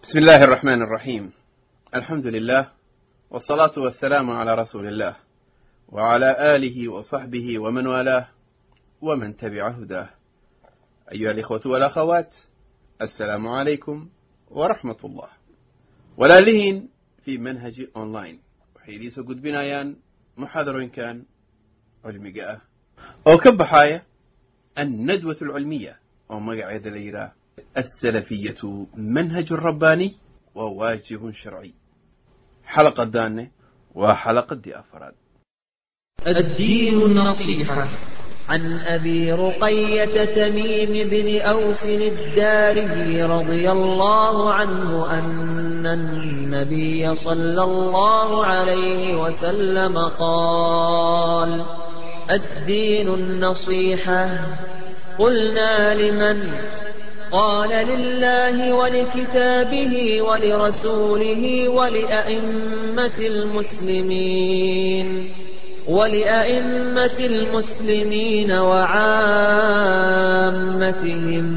بسم الله الرحمن الرحيم الحمد لله والصلاة والسلام على رسول الله وعلى آله وصحبه ومن والاه ومن تبع هداه أيها الإخوة والأخوات السلام عليكم ورحمة الله walaalihiin fii manhaji online waxay idiin soo gudbinayaan muxaadarooyinkan cilmiga ah oo ka baxaaya annadwat alcilmiya oo magaceeda la yidhaah alsalafiyatu manhajun rabbaaniy waa waajibun sharciy xalaqadaanne waa xalaqadii afaraad الدين النصيحة عن أبي رقية تميم بن أوس الداري رضي الله عنه أن النبي صلى الله عليه وسلم قال الدين النصيحة قلنا لمن قال لله ولكتابه ولرسوله ولأئمة المسلمين ولأئمة المسلمين وعامتهم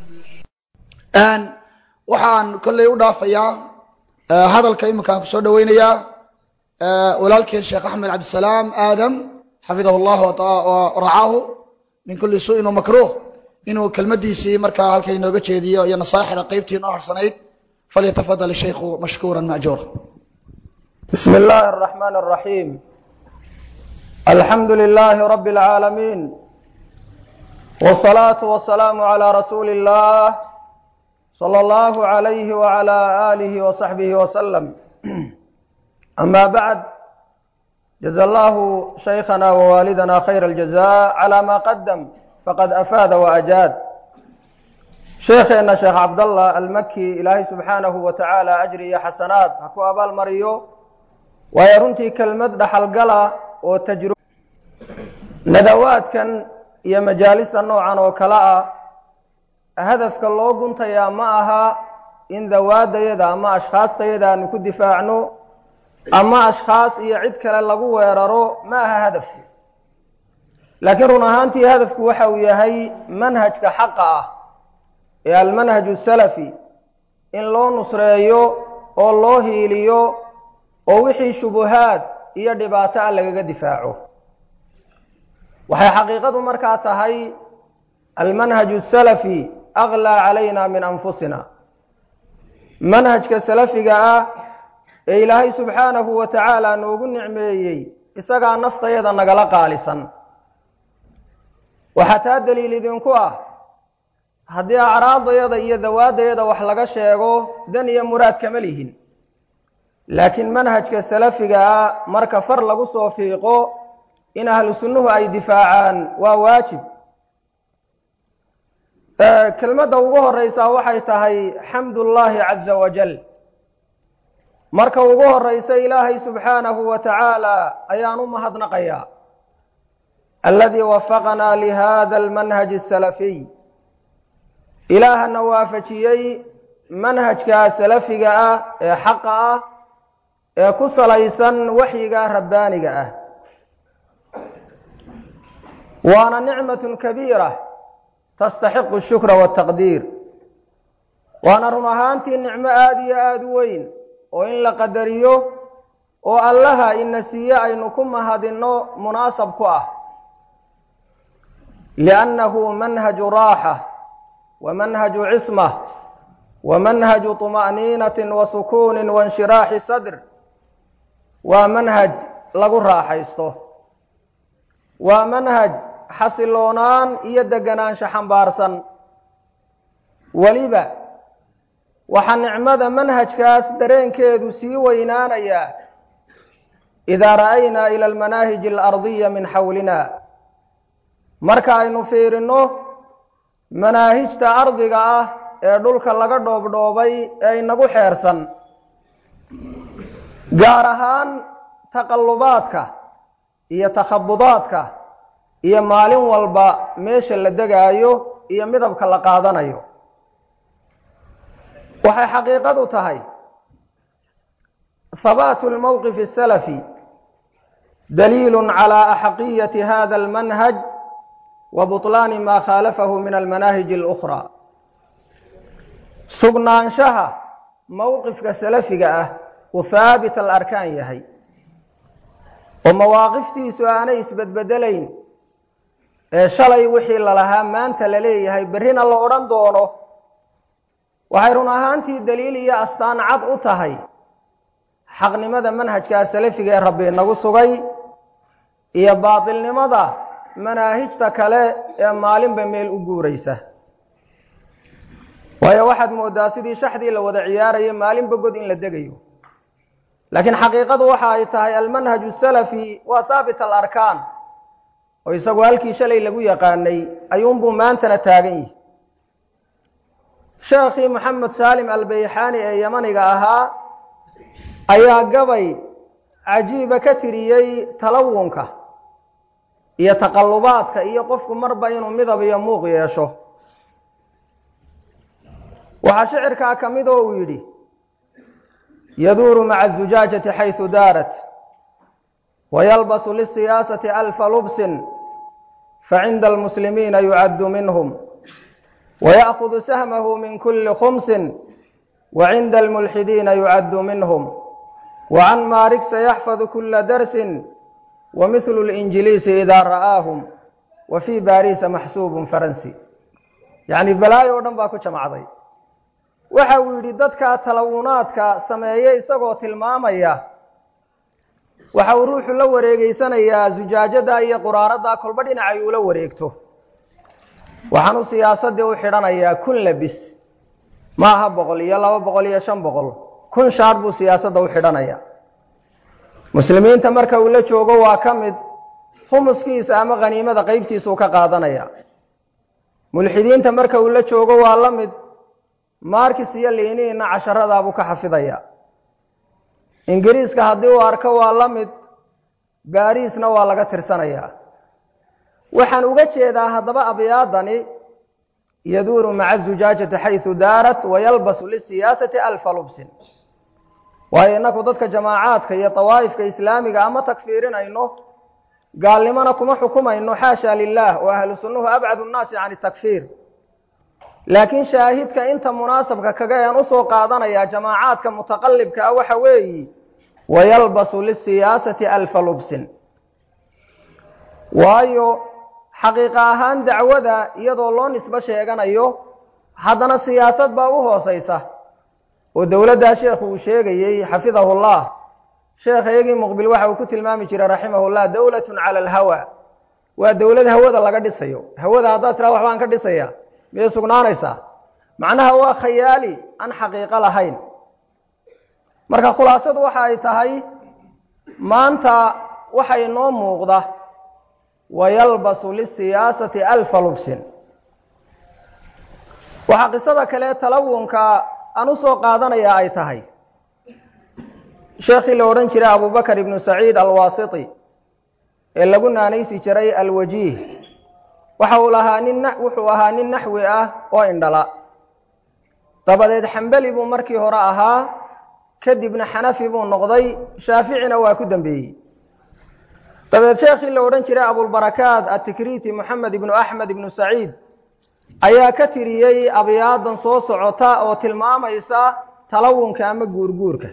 waxaan kolley u dhaafayaa hadalka iminkaan kusoo dhoweynayaa walaalkeen sheekh axmed cabdisalaam aadam xafidahu llah waracaahu min kulli su'in wamakruh inuu kelmadiisii markaa halka inooga jeediyo iyo nasaaixda qeybtii inoo harsanayd falyatafadal shaykhu mashkuura majuura بسم الله الرحمن الرحيم الحمد لله رب العالمين والصلاة والسلام على رسول الله صلى الله عليه وعلى آله وصحبه وسلم أما بعد جزا الله شيخنا ووالدنا خير الجزاء على ما قدم فقد أفاد وأجاد شيخنا شيخ عبد الله المكي إلهي سبحانه وتعالى أجري حسنات هكو أبا المريو ويرنتي كلمة دحل قلا وتجربة nadawaadkan iyo majaalista noocan oo kale ah hadafka loo guntayaa ma aha in dawaadayada ama ashkhaastayada aanu ku difaacno ama ashkhaas iyo cid kale lagu weeraro ma aha hadafku laakiin run ahaantii hadafku waxa uu yahay manhajka xaqa ah ee almanhaju salafi in loo nusreeyo oo loo hiiliyo oo wixii shubuhaad iyo dhibaato ah lagaga difaaco waxay xaqiiqadu markaa tahay almanhaju salafi aklaa calayna min anfusina manhajka salafiga ah ee ilaahay subxaanahu wa tacaala noogu nicmeeyey isagaa naftayada nagala qaalisan waxaa taa daliil idinku ah haddii acraadayada iyo dawaadayada wax laga sheego dan iyo muraad kama lihin laakiin manhajka salafiga ah marka far lagu soo fiiqo in ahlu sunnuhu ay difaacaan waa waajib kelmadda ugu horeysaa waxay tahay xamdullaahi caza wajal marka ugu horeysa ilaahay subxaanahu wa tacaala ayaan u mahadnaqayaa aladii wafaqanaa lihada almanhaji asalafiy ilaahana waafajiyey manhajka salafiga ah ee xaqa ah ee ku salaysan waxyiga rabbaaniga ah waana nicmatun kabiira tastaxiqu shukra waataqdiir waana run ahaantii nicmo aada iyo aada u weyn oo in la qadariyo oo allaha ina siiye aynu ku mahadinno munaasab ku ah liannahu manhaju raaxa wa manhaju cisma wa manhaju طuma'niinatin wa sukuunin wainshiraaxi sadr waa manhaj lagu raaxaysto waa manhaj xasiloonaan iyo deganaansho xambaarsan weliba waxaa nicmada manhajkaas dareenkeedu sii weynaanayaa idaa ra'aynaa ila almanaahiji alardiya min xawlina marka aynu fiirinno manaahijta ardiga ah ee dhulka laga dhoobdhoobay ee inagu xeersan gaar ahaan taqallubaadka iyo takhabudaadka iyo maalin walba meesha la degaayo iyo midabka la qaadanayo waxay xaqiiqadu tahay habaatu lmowqif asalafi daliilu calaa axaqiyati hada almanhaj wa buطlaani maa khaalafahu min almanaahij اlukhraa sugnaanshaha mowqifka salafiga ah uu haabit al arkaan yahay oo mawaaqiftiisu aanay isbedbedelayn ee shalay wixii lalahaa maanta la leeyahay berrina la odhan doono waxay run ahaantii daliil iyo astaan cad u tahay xaqnimada manhajkaa salafiga ee rabbi inagu sugay iyo baatilnimada manaahijta kale ee maalinba meel u guuraysa waayo waxaad moodaa sidii shaxdii la wada ciyaaraya maalinba god in la degayo laakiin xaqiiqadu waxa ay tahay almanhaju salafi waa haabit alarkaan oo isagu halkii shalay lagu yaqaanay ayuunbuu maantana taagan yihi sheekhii moxamed saalim albayxaani ee yamaniga ahaa ayaa gabay cajiiba ka tiriyey talawunka iyo taqallubaadka iyo qofku marba inuu midab iyo muuq yeesho waxaa shicirkaa ka mid oo uu yidhi yaduuru maca azujaajati xaysu daarat wayalbasu lisiyaasati alfa lubsin facinda almuslimiina yucaddu minhum waya'hudu sahmahu min kuli khumsin wacinda almulxidiina yucaddu minhum wacan maarig sayaxfadu kula darsin wamihlu linjiliisi idaa ra'aahum wa fii baariisa maxsuubun faransi yacni balaayo o dhan baa ku jamacday waxa uu yidhi dadka talawunaadka sameeye isagoo tilmaamaya waxa uu ruuxu la wareegeysanayaa zujaajada iyo quraarada kolba dhinacay uula wareegto waxaanu siyaasadii u xidhanayaa kun labis maaha boqol iyo laba boqol iyo shan boqol kun shaar buu siyaasadda u xidhanaya muslimiinta marka uu la joogo waa ka mid khumuskiisa ama khaniimada qeybtiisuu ka qaadanaya mulxidiinta marka uu la joogo waa la mid maarkis iyo liiniina casharadaabuu ka xafidaya ingiriiska haddii uu arko waa la mid baariisna waa laga tirsanaya waxaan uga jeedaa haddaba abyaadani yaduuru maca zujaajati xaysu daarat wayalbasu lisiyaasati alfa lubsin waayo innaku dadka jamaacaadka iyo dawaa'ifka islaamiga ama takfiirinayno gaalnimona kuma xukumayno xaasha lilah oo ahlu sunnuhu abcadu nnaasi can takfiir laakiin shaahidka inta munaasabka kaga ean usoo qaadanaya jamaacaadka mutaqalibka ah waxa weeyi wayalbasu lisiyaasati alfa lubsin waayo xaqiiqa ahaan dacwada iyadoo loo nisbo sheeganayo haddana siyaasad baa u hooseysa oo dowladdaa sheekhu uu sheegayey xafidahullah sheekh iyagii muqbil waxa uu ku tilmaami jiray raximahullah dowlatun cala alhawa waa dowlad hawada laga dhisayo hawada haddaad tiraa waxbaan ka dhisaya miyay sugnaanaysaa macnaha waa khayaali aan xaqiiqo lahayn marka khulaasadu waxa ay tahay maanta waxa inoo muuqda wayalbasu lisiyaasati alfa lubsin waxaa qisada kale talawunka aan u soo qaadanayaa ay tahay sheekhii la odhan jiray abubakar ibnu saciid alwaasiti ee lagu naanaysi jiray alwajiih waxa uu lahaa nin wuxuu ahaa nin naxwi ah oo indhala dabadeed xambeli buu markii hore ahaa kadibna xanafi buu noqday shaaficina waa ku dembeeyey dabeed sheekhii la odhan jiray abulbarakaat atikriti moxamed ibnu axmed ibnu saciid ayaa ka tiriyey abyaadan soo socota oo tilmaamaysa talawunka ama guurguurka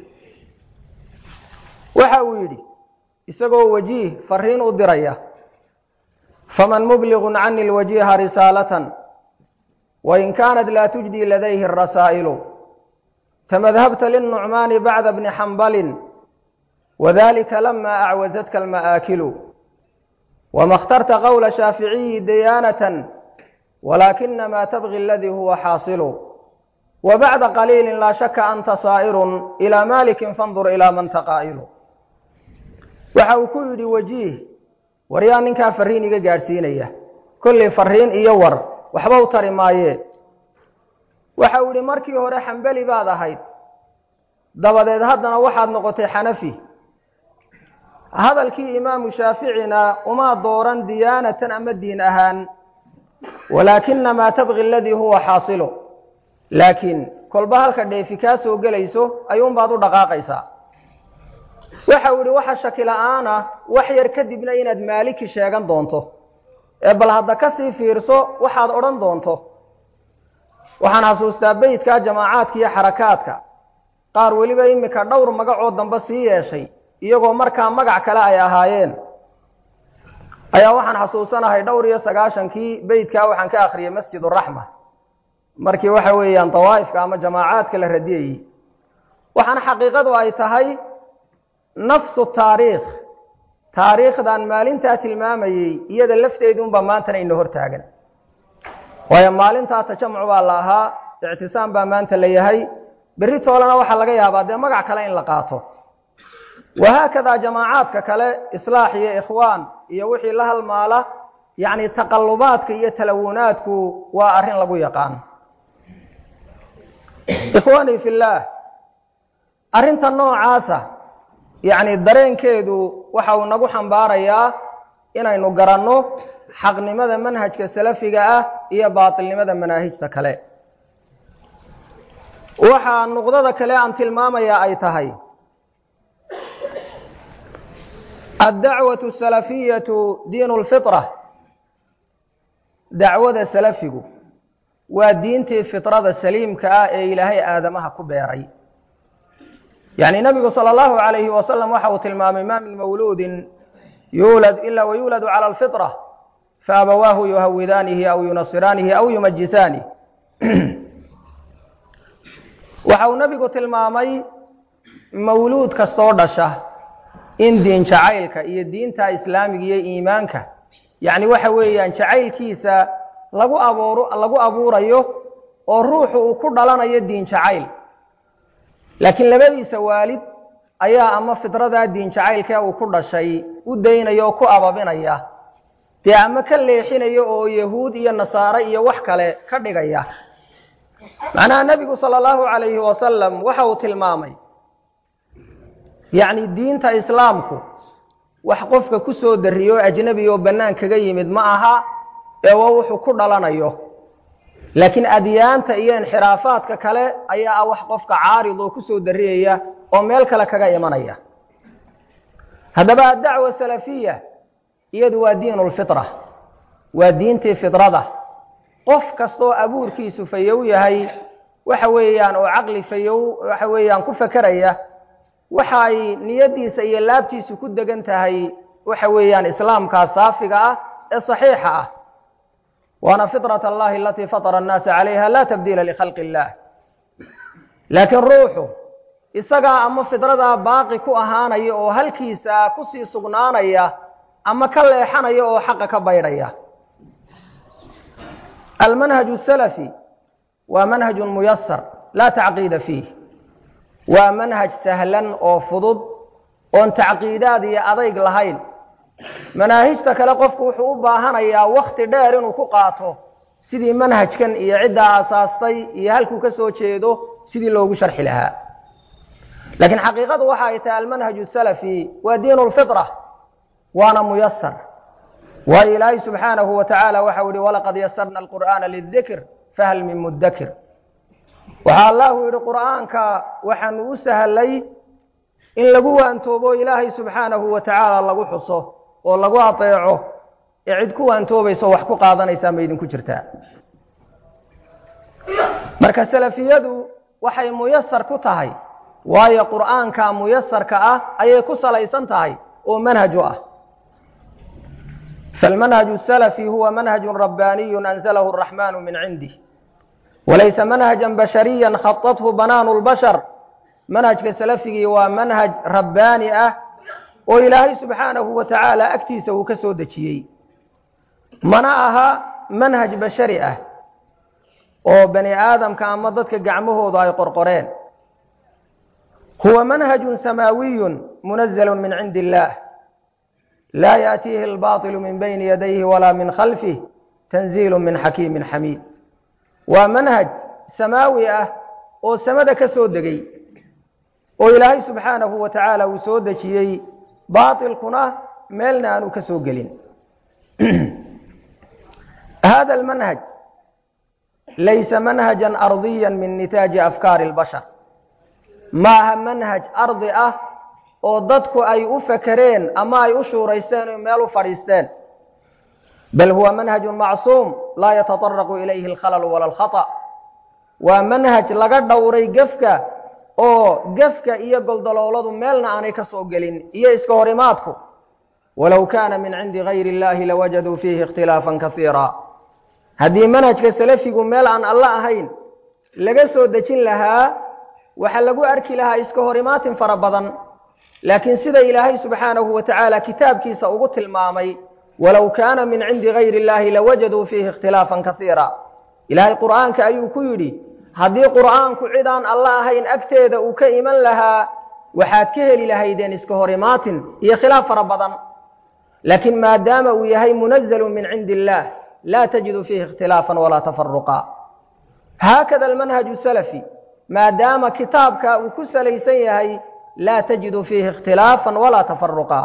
waxa uu yidhi isagoo wajiih fariin u diraya faman mubliغu cani lwajiha risaalatan wain kaanat laa tujdi ladayhi الrasaa'ilu tamadhabta liلnucmaani bacda bni xambalin wadalika lama acwazatka alma'aakilu wama اkhtarta qowla shaaficiyi diyaanatan walakinama tabgi aladii huwa xaasilu wabacda qaliili laa shaka anta saa'irun ilى malikin fandur ilى man taqaa'ilu waxa uu ku yidhi wajiih war yaa ninkaa fariin iga gaadhsiinaya kollay fariin iyo war waxba u tari maayee waxa uu yidhi markii hore xambeli baad ahayd dabadeed haddana waxaad noqotay xanafi hadalkii imaamu shaaficina uma dooran diyaanatan ama diin ahaan walaakinamaa tabgi aladii huwa xaasilo laakiin kolba halka dheefi kaa soo gelayso ayuunbaad u dhaqaaqaysaa waxa uu yihi waxa shaki la-aana wax yar kadibna inaad maaliki sheegan doonto ee bal hadda ka sii fiirso waxaad odhan doonto waxaan xasuustaa beytkaa jamaacaadka iyo xarakaadka qaar weliba iminka dhowr magacoo dambe sii yeeshay iyagoo markaa magac kale ay ahaayeen ayaa waxaan xasuusanahay dhowr iyo sagaashankii beytkaa waxaan ka akhriyey masjid uraxma markii waxa weeyaan dawaa'ifka ama jamaacaadka la radiyayey waxaana xaqiiqadu ay tahay nafsu taariikh taariikhdan maalintaa tilmaamayey iyada lafteedu unbaa maantana ina hor taagan waayo maalintaa tajamuc baa la ahaa ictisaam baa maanta la yahay berri toolena waxaa laga yaabaa dee magac kale in la qaato wahaakadaa jamaacaadka kale islaax iyo ikhwaan iyo wixii la halmaala yacni taqallubaadka iyo talawunaadku waa arrin lagu yaqaan ikhwaanii fillaah arrinta noocaasa yacni dareenkeedu waxa uu nagu xambaarayaa inaynu garanno xaqnimada manhajka salafiga ah iyo baatilnimada manaahijta kale waxaa nuqdada kale aan tilmaamayaa ay tahay addacwatu asalafiyatu diinu lfitra dacwada salafigu waa diintii fitrada saliimka ah ee ilaahay aadamaha ku beeray yacni nabigu sala allahu calayhi wasalam waxa uu tilmaamay ma min mawluudin yuulad ila wayuuladu cala alfitra faabawaahu yuhawidaanihi aw yunasiraanihi aw yumajisaanihi waxa uu nabigu tilmaamay mawluud kastoo dhasha in diin jacaylka iyo diinta islaamiga iyo iimaanka yacni waxa weeyaan jacaylkiisa lagu abuuro lagu abuurayo oo ruuxu uu ku dhalanayo diin jacayl laakiin labadiisa waalid ayaa ama fidradaa diin jacaylkee uu ku dhashay u daynaya oo ku ababinaya dee ama ka leexinaya oo yahuud iyo nasaare iyo wax kale ka dhigaya macnaha nebigu sala allahu calayhi wasalam waxa uu tilmaamay yacni diinta islaamku wax qofka ku soo darriyo oo ajnebi oo bannaan kaga yimid ma aha ee waa wuxuu ku dhalanayo laakiin adyaanta iyo inxiraafaadka kale ayaa ah wax qofka caarid oo ku soo darriyaya oo meel kale kaga imanaya haddaba addacwa salafiya iyadu waa diinu lfitra waa diintii fidrada qof kastoo abuurkiisu fayow yahay waxa weeyaan oo caqli fayow waxa weeyaan ku fakeraya waxa ay niyaddiisa iyo laabtiisu ku degan tahay waxa weeyaan islaamkaa saafiga ah ee saxiixa ah waana fitrat allahi alatii fatara annaasa calayha laa tabdiila likhalqi illaah laakiin ruuxu isagaa ama fidradaa baaqi ku ahaanaya oo halkiisa kusii sugnaanaya ama ka leexanaya oo xaqa ka baydhaya almanhaju salafi waa manhajun muyasar laa tacqiida fiih waa manhaj sahlan oo fudud oon tacqiidaad iyo adayg lahayn manaahijta kale qofku wuxuu u baahanayaa wakti dheer inuu ku qaato sidii manhajkan iyo ciddaa aasaastay iyo halkuu ka soo jeedo sidii loogu sharxi lahaa laakiin xaqiiqadu waxa ay tahay almanhaju salafi waa diinu lfitra waana muyasar waayo ilaahay subxaanahu wa tacaala waxau yihi walaqad yasarna alqur'aana lidikr fahal min mudakir waxaa allahu yidhi qur'aanka waxaanu u sahlay in lagu waantoobo ilaahay subxaanahu wa tacaala lagu xuso oo lagu ateeco ee cid ku waantoobayso wax ku qaadanaysaa ma idinku jirtaa marka salafiyadu waxay muyasar ku tahay waayo qur'aanka muyasarka ah ayay ku salaysan tahay oo manhaj u ah falmanhaju salafi huwa manhaju rabbaaniyu anzalahu araxmanu min cindih walaysa manhajan bashariya khatathu banaanu lbashar manhajka salafigii waa manhaj rabbaani ah oo ilaahay subxaanahu wa tacaala agtiisa uu ka soo dejiyey mana aha manhaj bashari ah oo bani aadamka ama dadka gacmahoodu ay qorqoreen huwa manhajun samaawiyun munazalun min cindi illaah laa yaatiihi albailu min bayni yadayhi walaa min khalfih tanziilu min xakiimin xamiid waa manhaj samaawi ah oo samada ka soo degay oo ilaahay subxaanahu wa tacaala uu soo dejiyey baatilkuna meelna aanu ka soo gelin hada almanhaj laysa manhajan ardiya min nitaaji afkaari اlbashar maaha manhaj ardi ah oo dadku ay u fakereen ama ay u shuuraysteen o meel u fadhiisteen bal huwa manhaju macsuum laa yataطaraqu ilayhi اlkhalal wala اlkhaطأ waa manhaj laga dhowray gefka oo gefka iyo goldalooladu meelna aanay ka soo gelin iyo iska horimaadku walow kaana min cindi gayri illahi lawajaduu fiihi ikhtilaafan kasiira haddii manhajka salafigu meel aan alla ahayn laga soo dejin lahaa waxaa lagu arki lahaa iska horimaatin fara badan laakiin sida ilaahay subxaanahu wa tacaala kitaabkiisa ugu tilmaamay walow kaana min cindi gayri illahi lawajaduu fiihi ikhtilaafan kasiira ilaahay qur'aanka ayuu ku yidhi haddii qur'aanku cid aan alla ahayn agteeda uu ka iman lahaa waxaad ka heli lahaydeen iska horimaatin iyo khilaaf fara badan laakiin maadaama uu yahay munazalu min cindi illaah laa tajidu fiihi ikhtilaafan walaa tafaruqa haakada almanhaju salafi maadaama kitaabka uu ku salaysan yahay laa tajidu fiihi ikhtilaafan walaa tafaruqa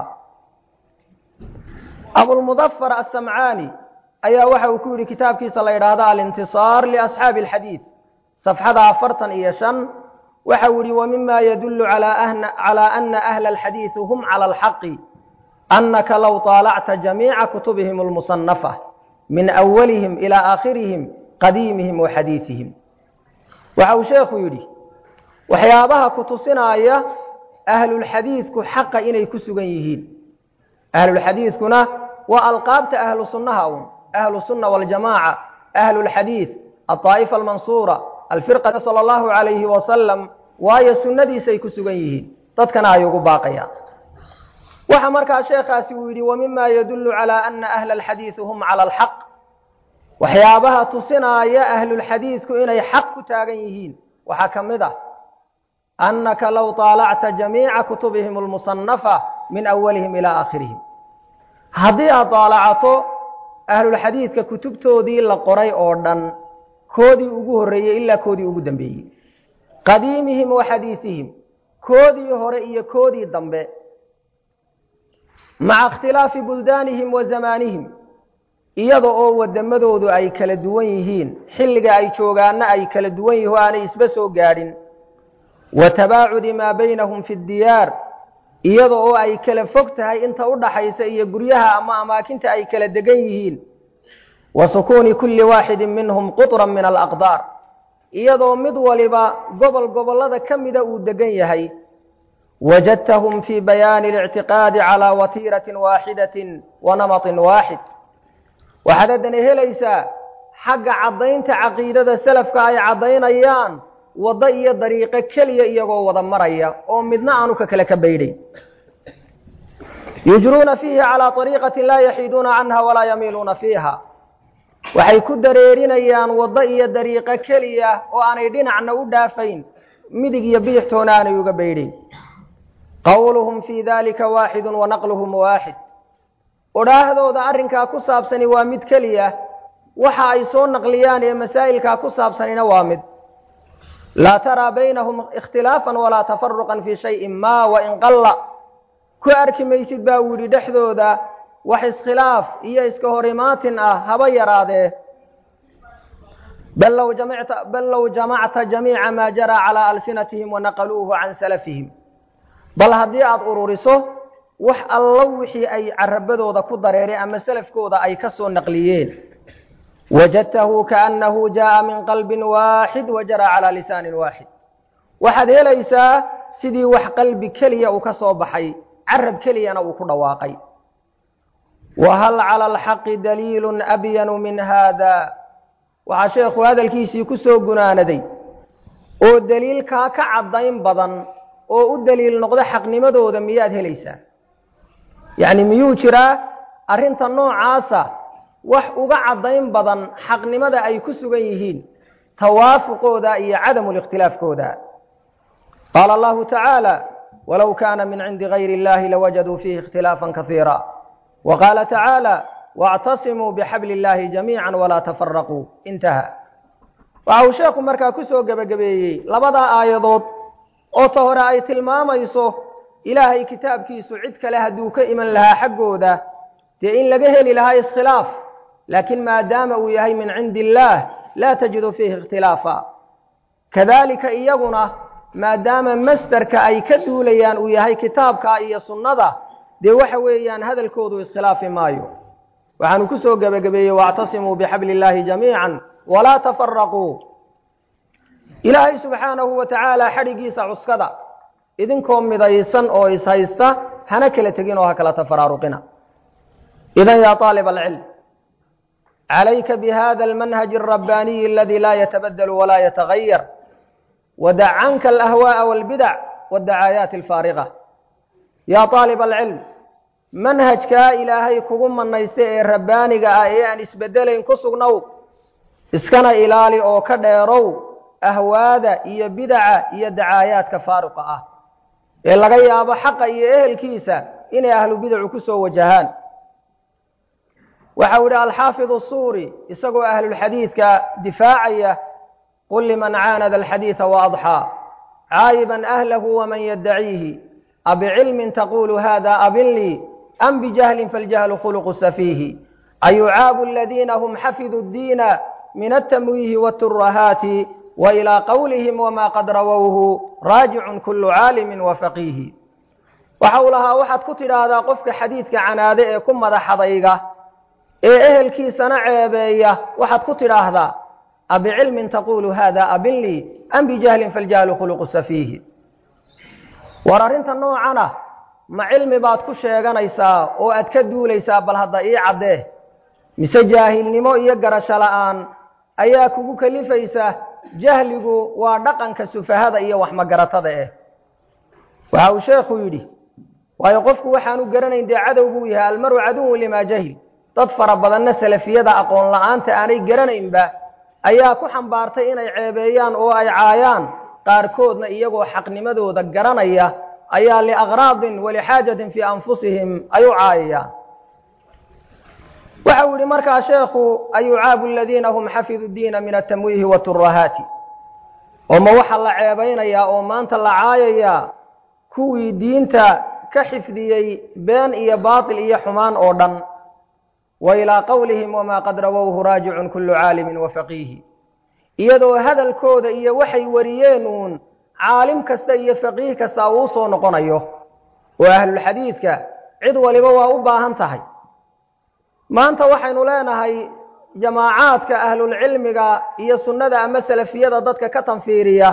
abulmudafar asamcaani ayaa waxa uu ku yidhi kitaabkiisa la yidhaahdo alintisaar liasxaabi alxadiid safxada afartan iyo shan waxa uu yihi wmima yadulu calى ana ahla alxadiidi hum calى alxaqi anaka low طaalacta jamiica kutubihim اlmusanafa min awalihim ilى aakhirihim qadiimihim wa xadiiثihim waxa uu sheekhu yidhi waxyaabaha ku tusinaya ahlulxadiidku xaqa inay ku sugan yihiin ahlulxadiidkuna waa alqaabta ahlu sunnaha un ahlu sunna waljamaaca ahlu lxadiid aطaa'ifa almansuura alfirqa sala allahu calayhi wasalam waayo sunnadiisay ku sugan yihiin dadkana ay ugu baaqayaan waxa markaa sheekhaasi uu yidhi wamima yadulu calى ana ahla alxadiidi hum cala alxaq waxyaabaha tusinaaya ahlulxadiidku inay xaq ku taagan yihiin waxaa ka mid ah annaka low طaalacta jamiica kutubihim almusanafa min awalihim ilaa aakhirihim haddii aad daalacato ahlulxadiidka kutubtoodii la qoray oo dhan koodii ugu horreeyey ilaa koodii ugu dambeeyey qadiimihim wa xadiiثihim koodii hore iyo koodii dambe maca ikhtilaafi buldaanihim wa zamaanihim iyada oo waddamadoodu ay kala duwan yihiin xilliga ay joogaanna ay kala duwan yihin o aanay isba soo gaadhin wa tabaacudi maa baynahum fi ddiyaar iyada oo ay kala fog tahay inta u dhaxaysa iyo guryaha ama amaakinta ay kala degan yihiin wa sukuuni kulli waaxidin minhum quطran min alaqdaar iyadoo mid waliba gobol gobollada ka mida uu degan yahay wajadtahum fii bayaani اlictiqaadi calى watiiratin waaxidatin wa namaطin waaxid waxaad haddana helaysaa xagga caddaynta caqiidada selafka ay caddaynayaan waddo iyo dariiqo keliya iyagoo wada maraya oo midna aanu ka kale ka baydhay yujruuna fiihi calىa طariiqati laa yaxiiduuna canha walaa yamiiluuna fiiha waxay ku dareerinayaan waddo iyo dariiqo keliya oo aanay dhinacna u dhaafayn midig iyo bidixtoona aanay uga baydhayn qowluhum fii dalika waaxidu wa naqluhum waaxid odhaahdooda arrinkaa ku saabsani waa mid keliya waxa ay soo naqliyaan ee masaa'ilkaa ku saabsanina waa mid laa taraa baynahum ikhtilaafan walaa tafaruqan fii shayin ma wain qalla ku arki maysid baa uu yidhi dhexdooda wax iskhilaaf iyo iska hor imaatin ah haba yaraadee bal low jamacta jamiica maa jaraa calaa alsinatihim wanaqaluuhu can salafihim bal haddii aada ururiso wax allo wixii ay carabadooda ku dareereen ama salafkooda ay ka soo naqliyeen wajadtahu kaannahu jaa'a min qalbin waaxid wa jaraa calaa lisaanin waaxid waxaad helaysaa sidii wax qalbi keliya uu ka soo baxay carab keliyana uu ku dhawaaqay wa hal cala alxaqi daliilun abyanu min haada waxaa sheekhu hadalkiisii ku soo gunaanaday oo daliilkaa ka caddayn badan oo u daliil noqdo xaqnimadooda miyaad helaysaa yacni miyuu jiraa arrinta noocaasa wax uga caddayn badan xaqnimada ay ku sugan yihiin tawaafuqooda iyo cadamu likhtilaafkooda qaala allahu tacaala walow kaana min cindi gayri illahi lawajaduu fiihi ikhtilaafan kasiira wa qaala tacaala waactasimuu bixabli illahi jamiica walaa tafaraquu intaha waxa uu sheekhu markaa ku soo gebagabeeyey labadaa aayadood oo ta hore ay tilmaamayso ilaahay kitaabkiisu cid kale hadduu ka iman lahaa xaggooda dee in laga heli lahaa iskhilaaf laakiin maadaama uu yahay min cindi illaah laa tajidu fiihi ikhtilaafa kadalika iyaguna maadaama masderka ay ka duulayaan uu yahay kitaabka iyo sunnada dee waxa weeyaan hadalkoodu iskhilaafi maayo waxaanu ku soo gebagabeeyey waactasimuu bixabli illaahi jamiica walaa tafaraquu ilaahay subxaanahu wa tacaala xadhiggiisa cuskada idinkoo midaysan oo ishaysta hana kala tegin oo ha kala tafaraaruqina idan yaa aalib alcilm calayka bihada almanhaji alrabbaaniyi aladi laa yatabadelu walaa yatagayar wadac canka alahwaaءa walbidac waddacaayaati alfaariqa yaa aalib alcilm manhajkaa ilaahay kugu manaysta ee rabbaaniga ah ee aan isbedelayn ku sugnow iskana ilaali oo ka dheerow ahwaada iyo bidaca iyo dacaayaadka faaruqa ah ee laga yaabo xaqa iyo ehelkiisa inay ahlu bidacu ku soo wajahaan waxau idhi alxaafid الsuuri isagoo ahlulxadiidka difaacaya qul liman caanada alxadiiثa waadxaa caayiban ahlahu waman yaddaciihi abicilmin taqulu hada abin lii am bijahlin faاljahlu khuluqu safiihi ayucaabu aladiina hum xafiduu اddiina min altamwiihi wاturahaati وإلى qwlihim wma qad rawowhu raajicun kulu caalimi wafaqiihi waxau lahaa waxaad ku tidhaahdaa qofka xadiidka canaade ee ku madaxadayga ee ehelkiisana ceebeeya waxaad ku tidhaahdaa abicilmin taqulu hada abin lii am bijahlin faljahlu khuluqu safiihi war arrinta noocana ma cilmi baad ku sheeganaysaa oo aad ka duulaysaa bal hadda ii caddee mise jaahilnimo iyo garasho la'aan ayaa kugu kelifaysa jahligu waa dhaqanka sufahada iyo waxmagaratada eh waxa uu sheekhu yidhi waayo qofku waxaanu garanayn dee cadow buu yahay almaru caduwun limaa jahil dad fara badanna salafiyada aqoon la'aanta aanay garanaynba ayaa ku xambaartay inay ceebeeyaan oo ay caayaan qaarkoodna iyagoo xaqnimadooda garanaya ayaa liakraadin walixaajatin fii anfusihim ay u caayayaan waxa uu yidhi markaa sheekhu ayucaabu aladiina hum xafidu diina min atamwiihi waturahaati oo ma waxaa la ceebaynayaa oo maanta la caayayaa kuwii diinta ka xifdiyey been iyo baatil iyo xumaan oo dhan wa ilaa qowlihim wamaa qad rawowhu raajicun kullu caalimin wa faqiihi iyadoo hadalkooda iyo waxay wariyeen uun caalim kasta iyo faqiih kasta uu soo noqonayo oo ahlulxadiidka cid waliba waa u baahan tahay maanta waxaynu leenahay jamaacaadka ahlulcilmiga iyo sunnada ama salafiyada dadka ka tanfiiriya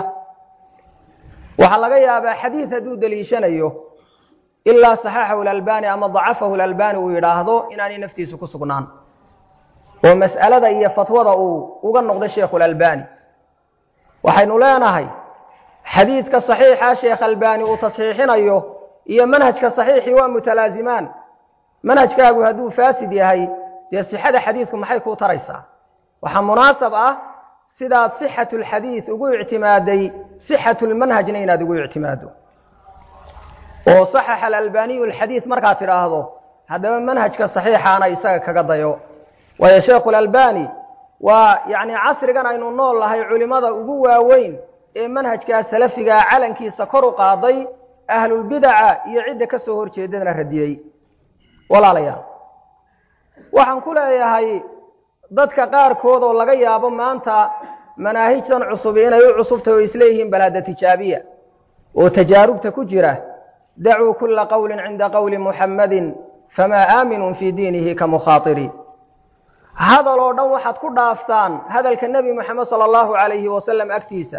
waxaa laga yaabaa xadiid hadduu deliishanayo ilaa saxaxahu lalbani ama dacafahu lalbani uu yidhaahdo inaanay naftiisu ku sugnaan oo mas'alada iyo fatwada uu uga noqday sheikhulalbani waxaynu leenahay xadiidka saxiixa sheekh albani uu tasxiixinayo iyo manhajka saxiixii waa mutalaazimaan manhajkaagu hadduu faasid yahay dee sixada xadiidku maxay kuu taraysaa waxaa munaasab ah sidaad sixatu lxadiid ugu ictimaaday sixatu lmanhajna inaad ugu ictimaado oo saxaxa alalbaniyu alxadiid markaad tidhaahdo haddaba manhajka saxiixaana isaga kaga dayo waayo sheekhu lalbani waa yacni casrigan aynu nool nahay culimmada ugu waaweyn ee manhajkaa salafigaa calankiisa kor u qaaday ahlulbidaca iyo cidda ka soo horjeedadana radiyey walaalayaal waxaan ku leeyahay dadka qaarkood oo laga yaabo maanta manaahijtan cusub inay u cusubtahy oo isleeyihiin balaada tijaabiya oo tajaarubta ku jira dacuu kula qowlin cinda qowli muxammadin famaa aaminun fii diinihi ka mukhaatiri hadal oo dhan waxaad ku dhaaftaan hadalka nebi moxamed sala allahu calayhi wasalam agtiisa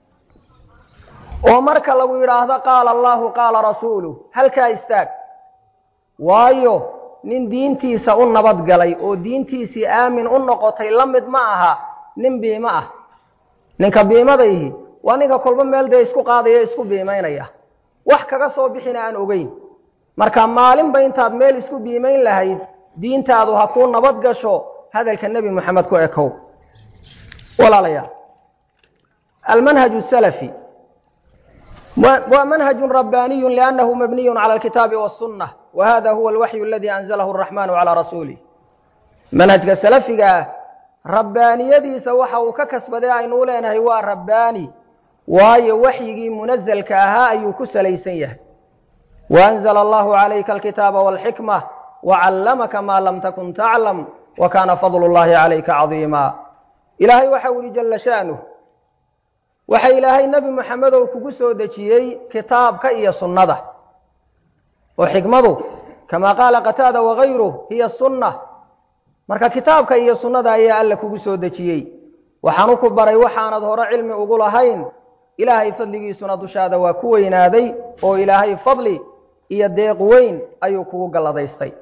oo marka lagu yidhaahdo qaala allahu qaala rasuuluh halkaa istaag waayo nin diintiisa u nabadgalay oo diintiisii aamin u noqotay la mid ma aha nin biimo ah ninka biimadayhi waa ninka kolba meel dee isku qaadaya isku biimaynaya wax kaga soo bixina aan ogeyn marka maalinba intaad meel isku biimayn lahayd diintaadu ha kuu nabad gasho hadalka nebi moxamed ku ekow walaalayaal almanhaj salafi waa manhaju rabbaaniyu liannahu mabniyu cala alkitaabi wasunna wa hada huwa alwaxyu aladi anzalahu araxmanu calaa rasuulih manhajka salafiga ah rabbaaniyadiisa waxa uu ka kasbaday aynuu leenahay waa rabbaani waayo waxyigii munazalka ahaa ayuu ku salaysan yahay waanzla allahu calayka alkitaaba walxikma wacallamaka maa lam takun taclam wa kaana fadlu llahi calayka cadiima ilaahay waxa u yihi jalla sha'nuh waxa ilaahay nebi moxamedow kugu soo dejiyey kitaabka iyo sunnada oo xikmadu kamaa qaala qataada wagayruh hiya sunna marka kitaabka iyo sunnada ayaa alla kugu soo dejiyey waxaanu ku baray waxaanad hore cilmi ugu lahayn ilaahay fadligiisuna dushaada waa ku weynaaday oo ilaahay fadli iyo deeq weyn ayuu kugu galladaystay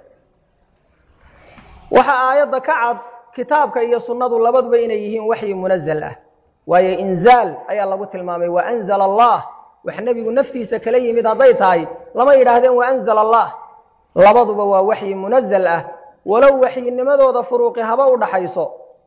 waxaa aayadda ka cad kitaabka iyo sunnadu labaduba inay yihiin waxyi munazal ah waayo inzaal ayaa lagu tilmaamay wa anzala allah wax nebigu naftiisa kala yimid hadday tahay lama yidhaahdeen wa anzala allah labaduba waa waxyi munazal ah walow waxyinimadooda furuuqi haba u dhaxayso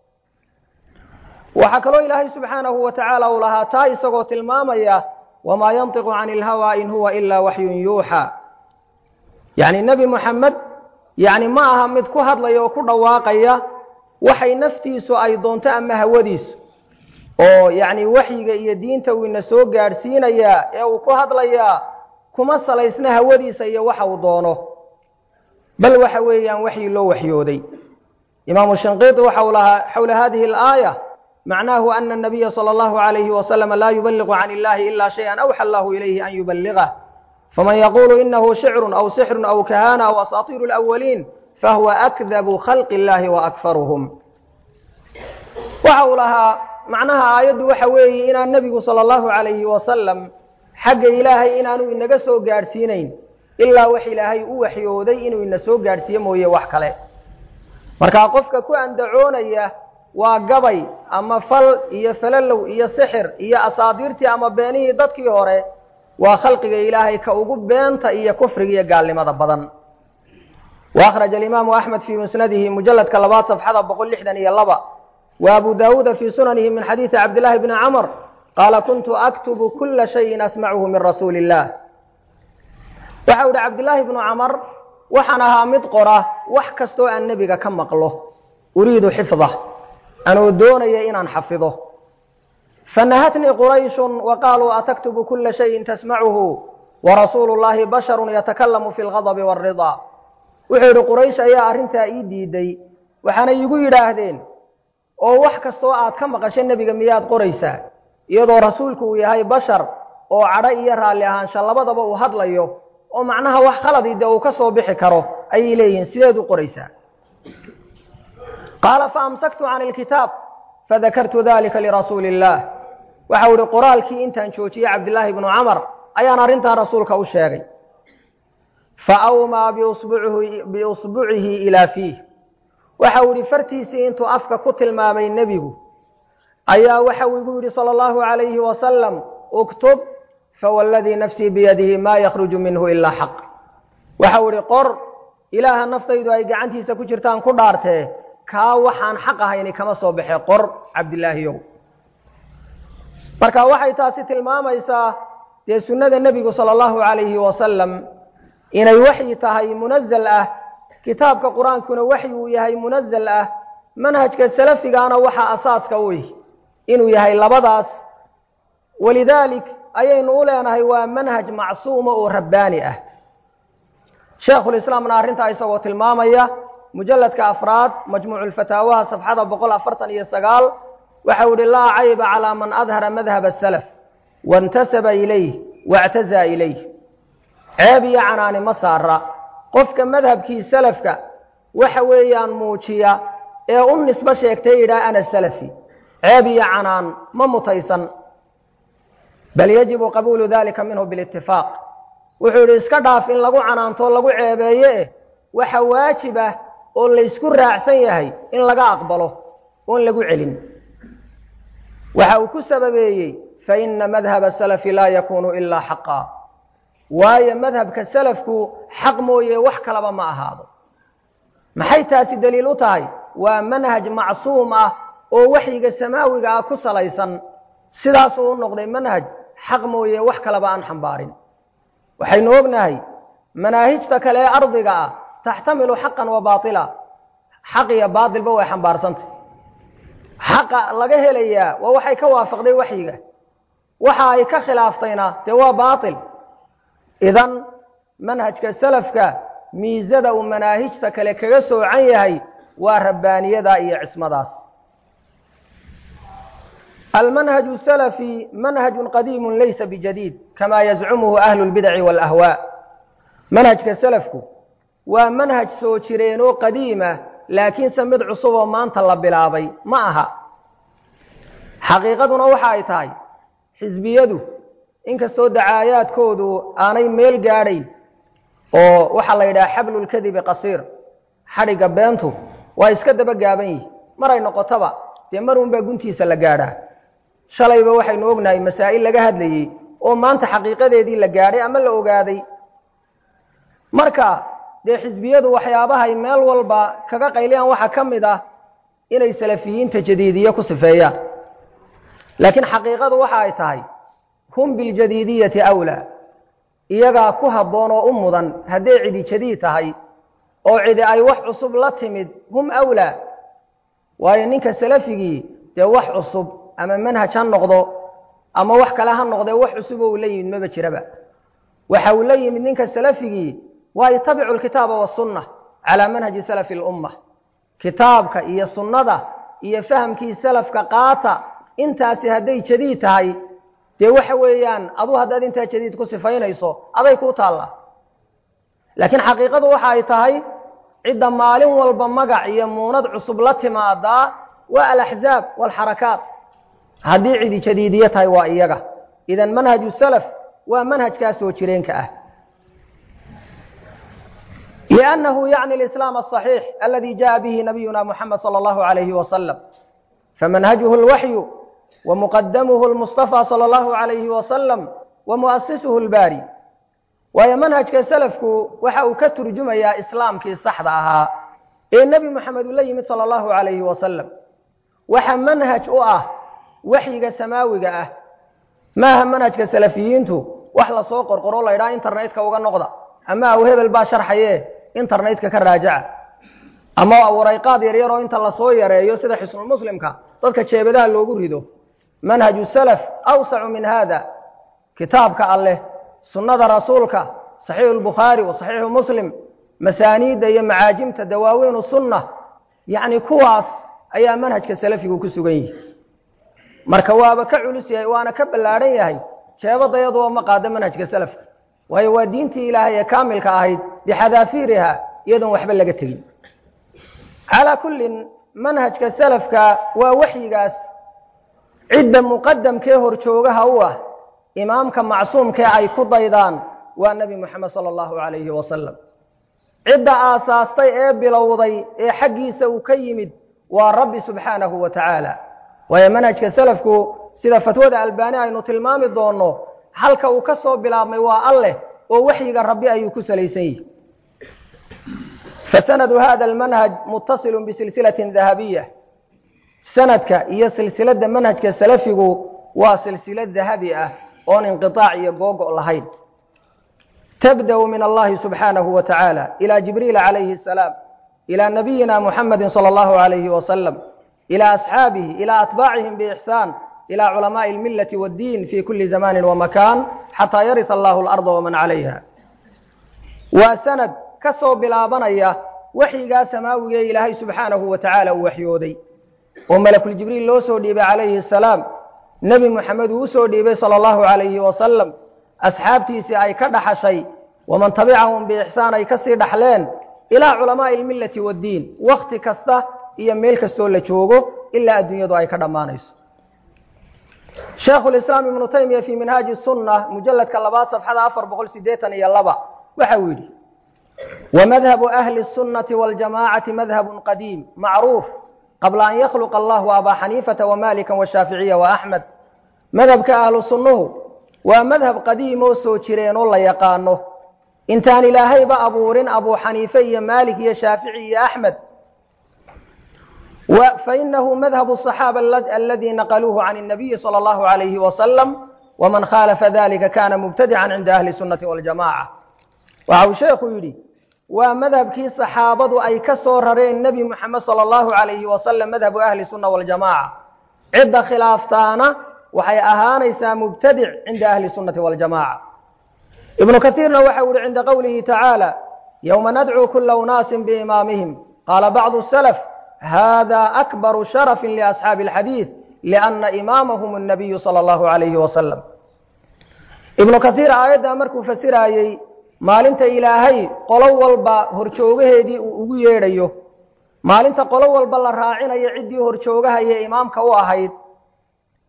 waxaa kaloo ilaahay subxaanahu wa tacaala uu lahaa taa isagoo tilmaamaya wamaa yantiqu cani ilhawaa in huwa ilaa waxyun yuuxa yacni nebi moxamed yacni ma aha mid ku hadlaya oo ku dhawaaqaya waxay naftiisu ay doonto ama hawadiisu oo yacni waxyiga iyo diinta uu ina soo gaadhsiinayaa ee uu ku hadlayaa kuma salaysna hawadiisa iyo waxa uu doono bal waxa weeyaan waxyi loo waxyooday imaamu shinqiiti waxa uu lahaa xowla hadihi alaaya macnaahu ana الnabiya salى اllahu عalayhi waslama laa yubaliqu can illahi ila shayئa awxa allahu ilayhi an yuballigah faman yaqulu inahu shicru aw sixru aw kahana aw asaatiiru اlأwaliin fahuwa akdabu khalqi اllahi waakfaruhum waxa uu lahaa macnaha aayaddu waxa weeye inaan nebigu salى اllahu عalayhi wasalam xagga ilaahay inaanu inaga soo gaadhsiinayn ilaa wax ilaahay u waxyooday inuu ina soo gaadhsiiye mooye wax kale markaa qofka ku andacoonaya waa gabay ama fal iyo falalow iyo sixir iyo asaadiirtii ama beenihii dadkii hore waa khalqiga ilaahay ka ugu beenta iyo kufriga iyo gaalnimada badan wa akhraja alimaamu axmed fii musnadihi mujalladka labaad safxada boqol lixdan iyo laba wa abu daawuuda fii sunanihi min xadiidi cabdillaahi bni camr qaala kuntu aktubu kula shayin asmacuhu min rasuuli illah waxa u ihi cabdillaahi bnu camar waxaan ahaa mid qora wax kastoo aan nebiga ka maqlo uriidu xifdah anoo doonaya inaan xafido fanahatnii qurayshun wa qaaluu ataktubu kula shayin tasmacuhu warasuulu llahi basharun yatakalamu fi lgadabi wاlridaa wuxuu yidhi quraysh ayaa arrintaa ii diiday waxaana iigu yidhaahdeen oo wax kastoo aad ka maqasho nebiga miyaad qoraysaa iyadoo rasuulku uu yahay bashar oo cadho iyo raalli ahaansha labadaba uu hadlayo oo macnaha wax khaladii dee uu ka soo bixi karo ayay leeyihiin sideed u qoraysaa qaala faamsaktu can ilkitaab fadakartu dalika lirasuuli illaah waxau ihi qoraalkii intaan joojiyey cabdillaahi bnu camar ayaan arrintaa rasuulka u sheegay fa awmaa biusbucihi ilaa fiih waxau ihi fartiisii intuu afka ku tilmaamay nebigu ayaa waxau igu yidhi sala allahu calayhi wasalam uktub fawalladii nafsii biyadihi maa yakhruju minhu ilaa xaq waxau idhi qor ilaaha naftaydu ay gacantiisa ku jirtaan ku dhaartee kaa waxaan xaq ahayni kama soo baxee qor cabdilaahiyow marka waxay taasi tilmaamaysaa dee sunnada nebigu sala allahu calayhi wasalam inay waxyi tahay munazal ah kitaabka qur-aankuna waxyi uu yahay munazal ah manhajka salafigaana waxaa asaaska u ih inuu yahay labadaas walidaalik ayaynu u leenahay waa manhaj macsuuma oo rabbaani ah sheekhulislaamna arrintaa isagoo tilmaamaya mujalladka afraad majmuuculfataawaha safxada boqol afartan iyo sagaal waxau ihi laa cayba calaa man adhara madhab asalaf waintasaba ilayh waاctazaa ilayh ceeb iyo canaani ma saara qofka madhabkii salafka waxa weeyaan muujiya ee u nisbo sheegtay yidhaha ana salafi ceeb iyo canaan ma mutaysan bal yajibu qabuulu dalika minhu bilitifaaq wuxuu yidhi iska dhaaf in lagu canaanto lagu ceebeeye eh waxa waajib ah oo laysku raacsan yahay in laga aqbalo oon lagu celin waxa uu ku sababeeyey faina madhaba salafi laa yakunu ilaa xaqa waayo madhabka salafku xaq mooye wax kalaba ma ahaado maxay taasi daliil u tahay waa manhaj macsuum ah oo waxyiga samaawiga ah ku salaysan sidaasuu u noqday manhaj xaq mooye wax kalaba aan xambaarin waxaynu ognahay manaahijta kale ee ardiga ah taxtamilu xaqan wa baatila xaq iyo baatilba way xambaarsantay xaqa laga helayaa waa waxay ka waafaqday waxyiga waxa ay ka khilaaftayna dee waa baatil idan manhajka salafka miisada uu manaahijta kale kaga soocan yahay waa rabbaaniyada iyo cismadaas almanhaju salafi manhaju qadiimu laysa bijadiid kama yazcumuhu ahlu lbidaci wاlahwaa manhajka salafku waa manhaj soo jireenoo qadiima laakiinse mid cusuboo maanta la bilaabay ma aha xaqiiqaduna waxa ay tahay xisbiyadu inkastoo dacaayaadkoodu aanay meel gaadhayn oo waxaa la yidhaha xablulkadibi qasiir xadhigga beentu waa iska daba gaaban yihi maray noqotoba dee mar unbaa guntiisa la gaadhaa shalayba waxaynu ognahay masaa'il laga hadlayey oo maanta xaqiiqadeedii la gaadhay ama la ogaaday marka dee xisbiyadu waxyaabahay meel walba kaga qayliyaan waxaa ka mid ah inay salafiyiinta jadiidiye ku sifeeyaan laakiin xaqiiqadu waxa ay tahay hum biljadiidiyati awlaa iyagaa ku habboon oo u mudan hadday cidi jadiid tahay oo cidi ay wax cusub la timid hum awlaa waayo ninka salafigii dee wax cusub ama manhaj ha noqdo ama wax kale ha noqdee wax cusub oo uu la yimid maba jiraba waxa uu la yimid ninka salafigii waa yatabicu lkitaaba wasunna calaa manhaji salafi lumma kitaabka iyo sunnada iyo fahamkii salafka qaata intaasi hadday jadiid tahay dee waxa weeyaan adu haddaad intaa jadiid ku sifaynayso aday kuu taallaa laakiin xaqiiqadu waxa ay tahay cidda maalin walba magac iyo muunad cusub la timaadaa waa alaxzaab walxarakaat haddii cidi jadiidiye tahay waa iyaga idan manhaju salaf waa manhajkaas soo jireenka ah لأنه يعني الإسلام الصحيح الذي جاء به نبينا محمد صلى الله عليه وسلم فمنهجه الوحي ومقدمه المصطفى صلى الله عليه وسلم ومؤسسه الباري waayo manhajka salafku waxa uu ka turjumayaa islaamkii saxda ahaa ee nebi moxamed uu la yimid sala allahu calayhi wasalam waxa manhaj u ah waxyiga samaawiga ah maaha manhajka salafiyiintu wax lasoo qorqoro la ydhaha internetka uga noqda ama aw hebel baa sharxaye internetka ka raajaca ama warayqaad yaryar oo inta lasoo yareeyo sida xisnulmuslimka dadka jeebadaha loogu rido manhaju salaf awsacu min hada kitaabka alleh sunnada rasuulka saxiixu lbukhaari wa saxiixu muslim masaaniidda iyo macaajimta dawaawiinu sunna yacni kuwaas ayaa manhajka salafigu ku sugan yihi marka waaba ka culus yahay waana ka ballaadhan yahay jeebadayadoo ma qaado manhajka salafka waayo waa diintii ilaahay ee kaamilka ahayd bixadaafiiriha iyadoon waxba laga tegin calaa kullin manhajka salafka waa waxyigaas cidda muqadamkee horjoogaha u ah imaamka macsuumkee ay ku daydaan waa nebi moxamed sala allahu calayhi wasalam cidda aasaastay ee bilowday ee xaggiisa uu ka yimid waa rabbi subxaanahu wa tacaala waayo manhajka salafku sida fatwada albaani aynu tilmaami doonno halka uu ka soo bilaabmay waa alleh oo waxyiga rabbi ayuu ku salaysan yihi fasanadu hada almanhaj muttasilun bisilsilatin dahabiya sanadka iyo silsiladda manhajka salafigu waa silsilad dahabi ah oon inqiطaac iyo googo' lahayn tabda'u min allahi subxaanahu wa tacaala ilى jibriil calayhi الsalaam ilى nabiyina muxamadi salى اllahu عalayhi wasalam ilى asxaabihi ilى atbaacihim bixsaan ilى culamaءi اlmilati wاddiin fi kuli zamani wamakan xataa yarisa allahu اlarda waman calayha waa sanad ka soo bilaabanaya waxyigaa samaawigae ilaahay subxaanahu wa tacaala uu waxyooday oo malakuljibriil loo soo dhiibay calayhi الsalaam nebi moxamed uu usoo dhiibay sala allahu calayhi wasalam asxaabtiisii ay ka dhaxashay waman tabicahum biixsaan ay kasii dhaxleen ilaa culamaa'i almillati waddiin wakhti kasta iyo meel kastoo la joogo ilaa adduunyadu ay ka dhammaanayso sheekhulislaam ibnu taymiya fii minhaaji sunna mujalladka labaad safxada afar boqol sideetan iyo laba waxa uu yidhi wamadhabu ahli الsunnati waاljamacati madhabun qadiim macruuf qabla an yakhluqa allahu abaa xaniifata wamaalika washaaficiya waaxmed madhabka ahlu sunnuhu waa madhab qadiim oo soo jireen oo la yaqaano intaan ilaahayba abuurin abuu xaniife iyo maalik iyo shaafici iyo axmed fainahu madhabu صaxaaba aladii naqaluuhu can الnabiyi salى اllahu عalayhi wasalam waman khaalafa dalika kana mubtadican cinda ahli sunnati waljamaca waxa uu sheekhu yidhi waa madhabkii saxaabadu ay ka soo rareen nebi moxamed sala allahu calayhi wasalam madhabu ahli sunna waljamaca cidda khilaaftaana waxay ahaanaysaa mubtadic cinda ahli sunnati waljamaca ibnu kaiirna waxa u yihi cinda qowlihi tacaala yowma nadcuu kula unaasin biimaamihim qaala bacdu salaf hada akbaru sharafin liasxaabi alxadiid lianna imaamahum annabiyu sala allahu calayhi wasalam ibnu kaiir aayaddaa markuu fasiraayey maalinta ilaahay qolo walba horjoogaheedii uu ugu yeedhayo maalinta qolo walba la raacinayo ciddii horjoogahayee imaamka u ahayd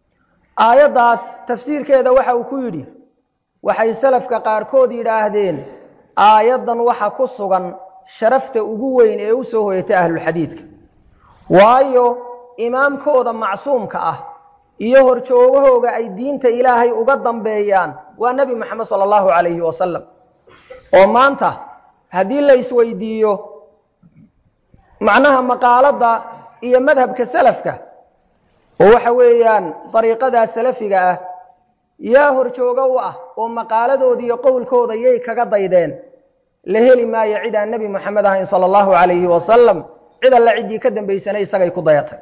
aayaddaas tafsiirkeeda waxa uu ku yidhi waxay salafka qaarkood yidhaahdeen aayaddan waxa ku sugan sharafta ugu weyn ee u soo hoyatay ahlulxadiidka waayo imaamkooda macsuumka ah iyo horjoogahooga ay diinta ilaahay uga dambeeyaan waa nebi moxamed sala allahu calayhi wasalam oo maanta haddii la isweydiiyo macnaha maqaaladda iyo madhabka salafka oo waxa weeyaan dariiqadaa salafiga ah yaa horjoogo u ah oo maqaaladooda iyo qowlkooda yay kaga daydeen la heli maayo cid aan nebi moxamed ahayn sala allahu calayhi wasalam cid alla ciddii ka dambaysanay isagay ku dayatay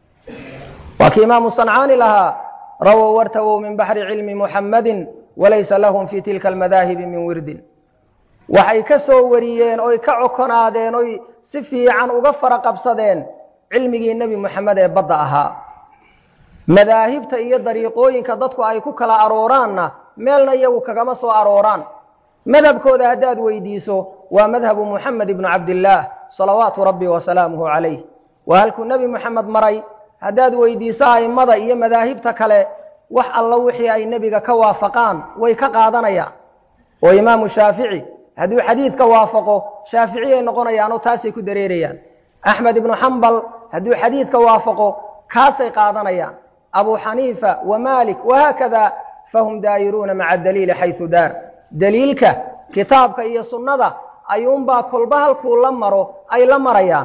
waa kii imaamu sancaani lahaa rawow wartawow min baxri cilmi muxammadin walaysa lahum fii tilka almadaahibi min wirdin waxay ka soo wariyeen oy ka cokonaadeen oy si fiican uga fara qabsadeen cilmigii nebi moxamed ee badda ahaa madaahibta iyo dariiqooyinka dadku ay ku kala arooraanna meelna iyagu kagama soo arooraan madhabkooda haddaad weydiiso waa madhabu muxamed ibnu cabdillaah salawaatu rabbi wasalaamuhu calayh waa halkuu nebi moxamed maray haddaad weydiiso a'immada iyo madaahibta kale wax alla wixii ay nebiga ka waafaqaan way ka qaadanayaan oo imaamu shaafici hadduu xadiidka waafaqo shaaficiyay noqonayaanoo taasay ku dareerayaan axmed ibnu xambal hadduu xadiidka waafaqo kaasay qaadanayaan abu xaniifa wa maalik wahaakada fahum daayiruuna maca daliili xaysu daar daliilka kitaabka iyo sunnada ayuunbaa kolba halkuu la maro ay la marayaan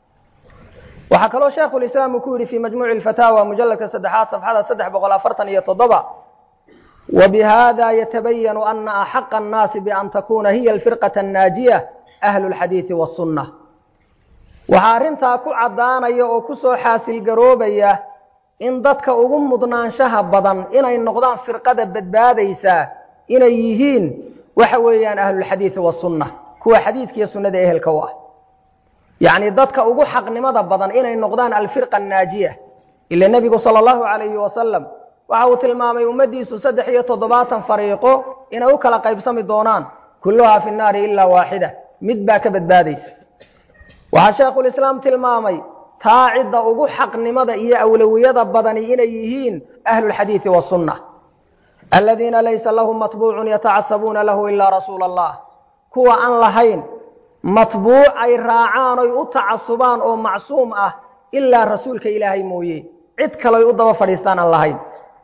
waxaa kaloo sheekhulislaam uu ku yidhi fii majmuuci alfataawa mujalladka saddexaad safxada saddex boqol afartan iyo toddoba wa bihada yatabayanu ana axaqa annaasi bian takuuna hiya alfirqata annaajiya ahlu lxadiidi wasunna waxaa arrintaa ku caddaanaya oo ku soo xaasilgaroobaya in dadka ugu mudnaanshaha badan inay noqdaan firqada badbaadaysaa inay yihiin waxa weeyaan ahlulxadiidi wasunna kuwa xadiidkiiyo sunnada ehelka u ah yacni dadka ugu xaqnimada badan inay noqdaan alfirqa annaajiya ila nebigu sala allahu calayhi wasalam waxa uu tilmaamay ummaddiisu saddex iyo toddobaatan fariiqo inay u kala qaybsami doonaan kulluhaa fi nnaari ilaa waaxida mid baa ka badbaadaysa waxaa sheekhulislaam tilmaamay taa cidda ugu xaqnimada iyo awlawiyada badani inay yihiin ahlulxadiidi wasunna aladiina laysa lahum matbuucun yatacasabuuna lahu ilaa rasuula allah kuwa aan lahayn matbuuc ay raacaan oy u tacasubaan oo macsuum ah ilaa rasuulka ilaahay mooye cid kaloy u daba fadhiistaan aan lahayn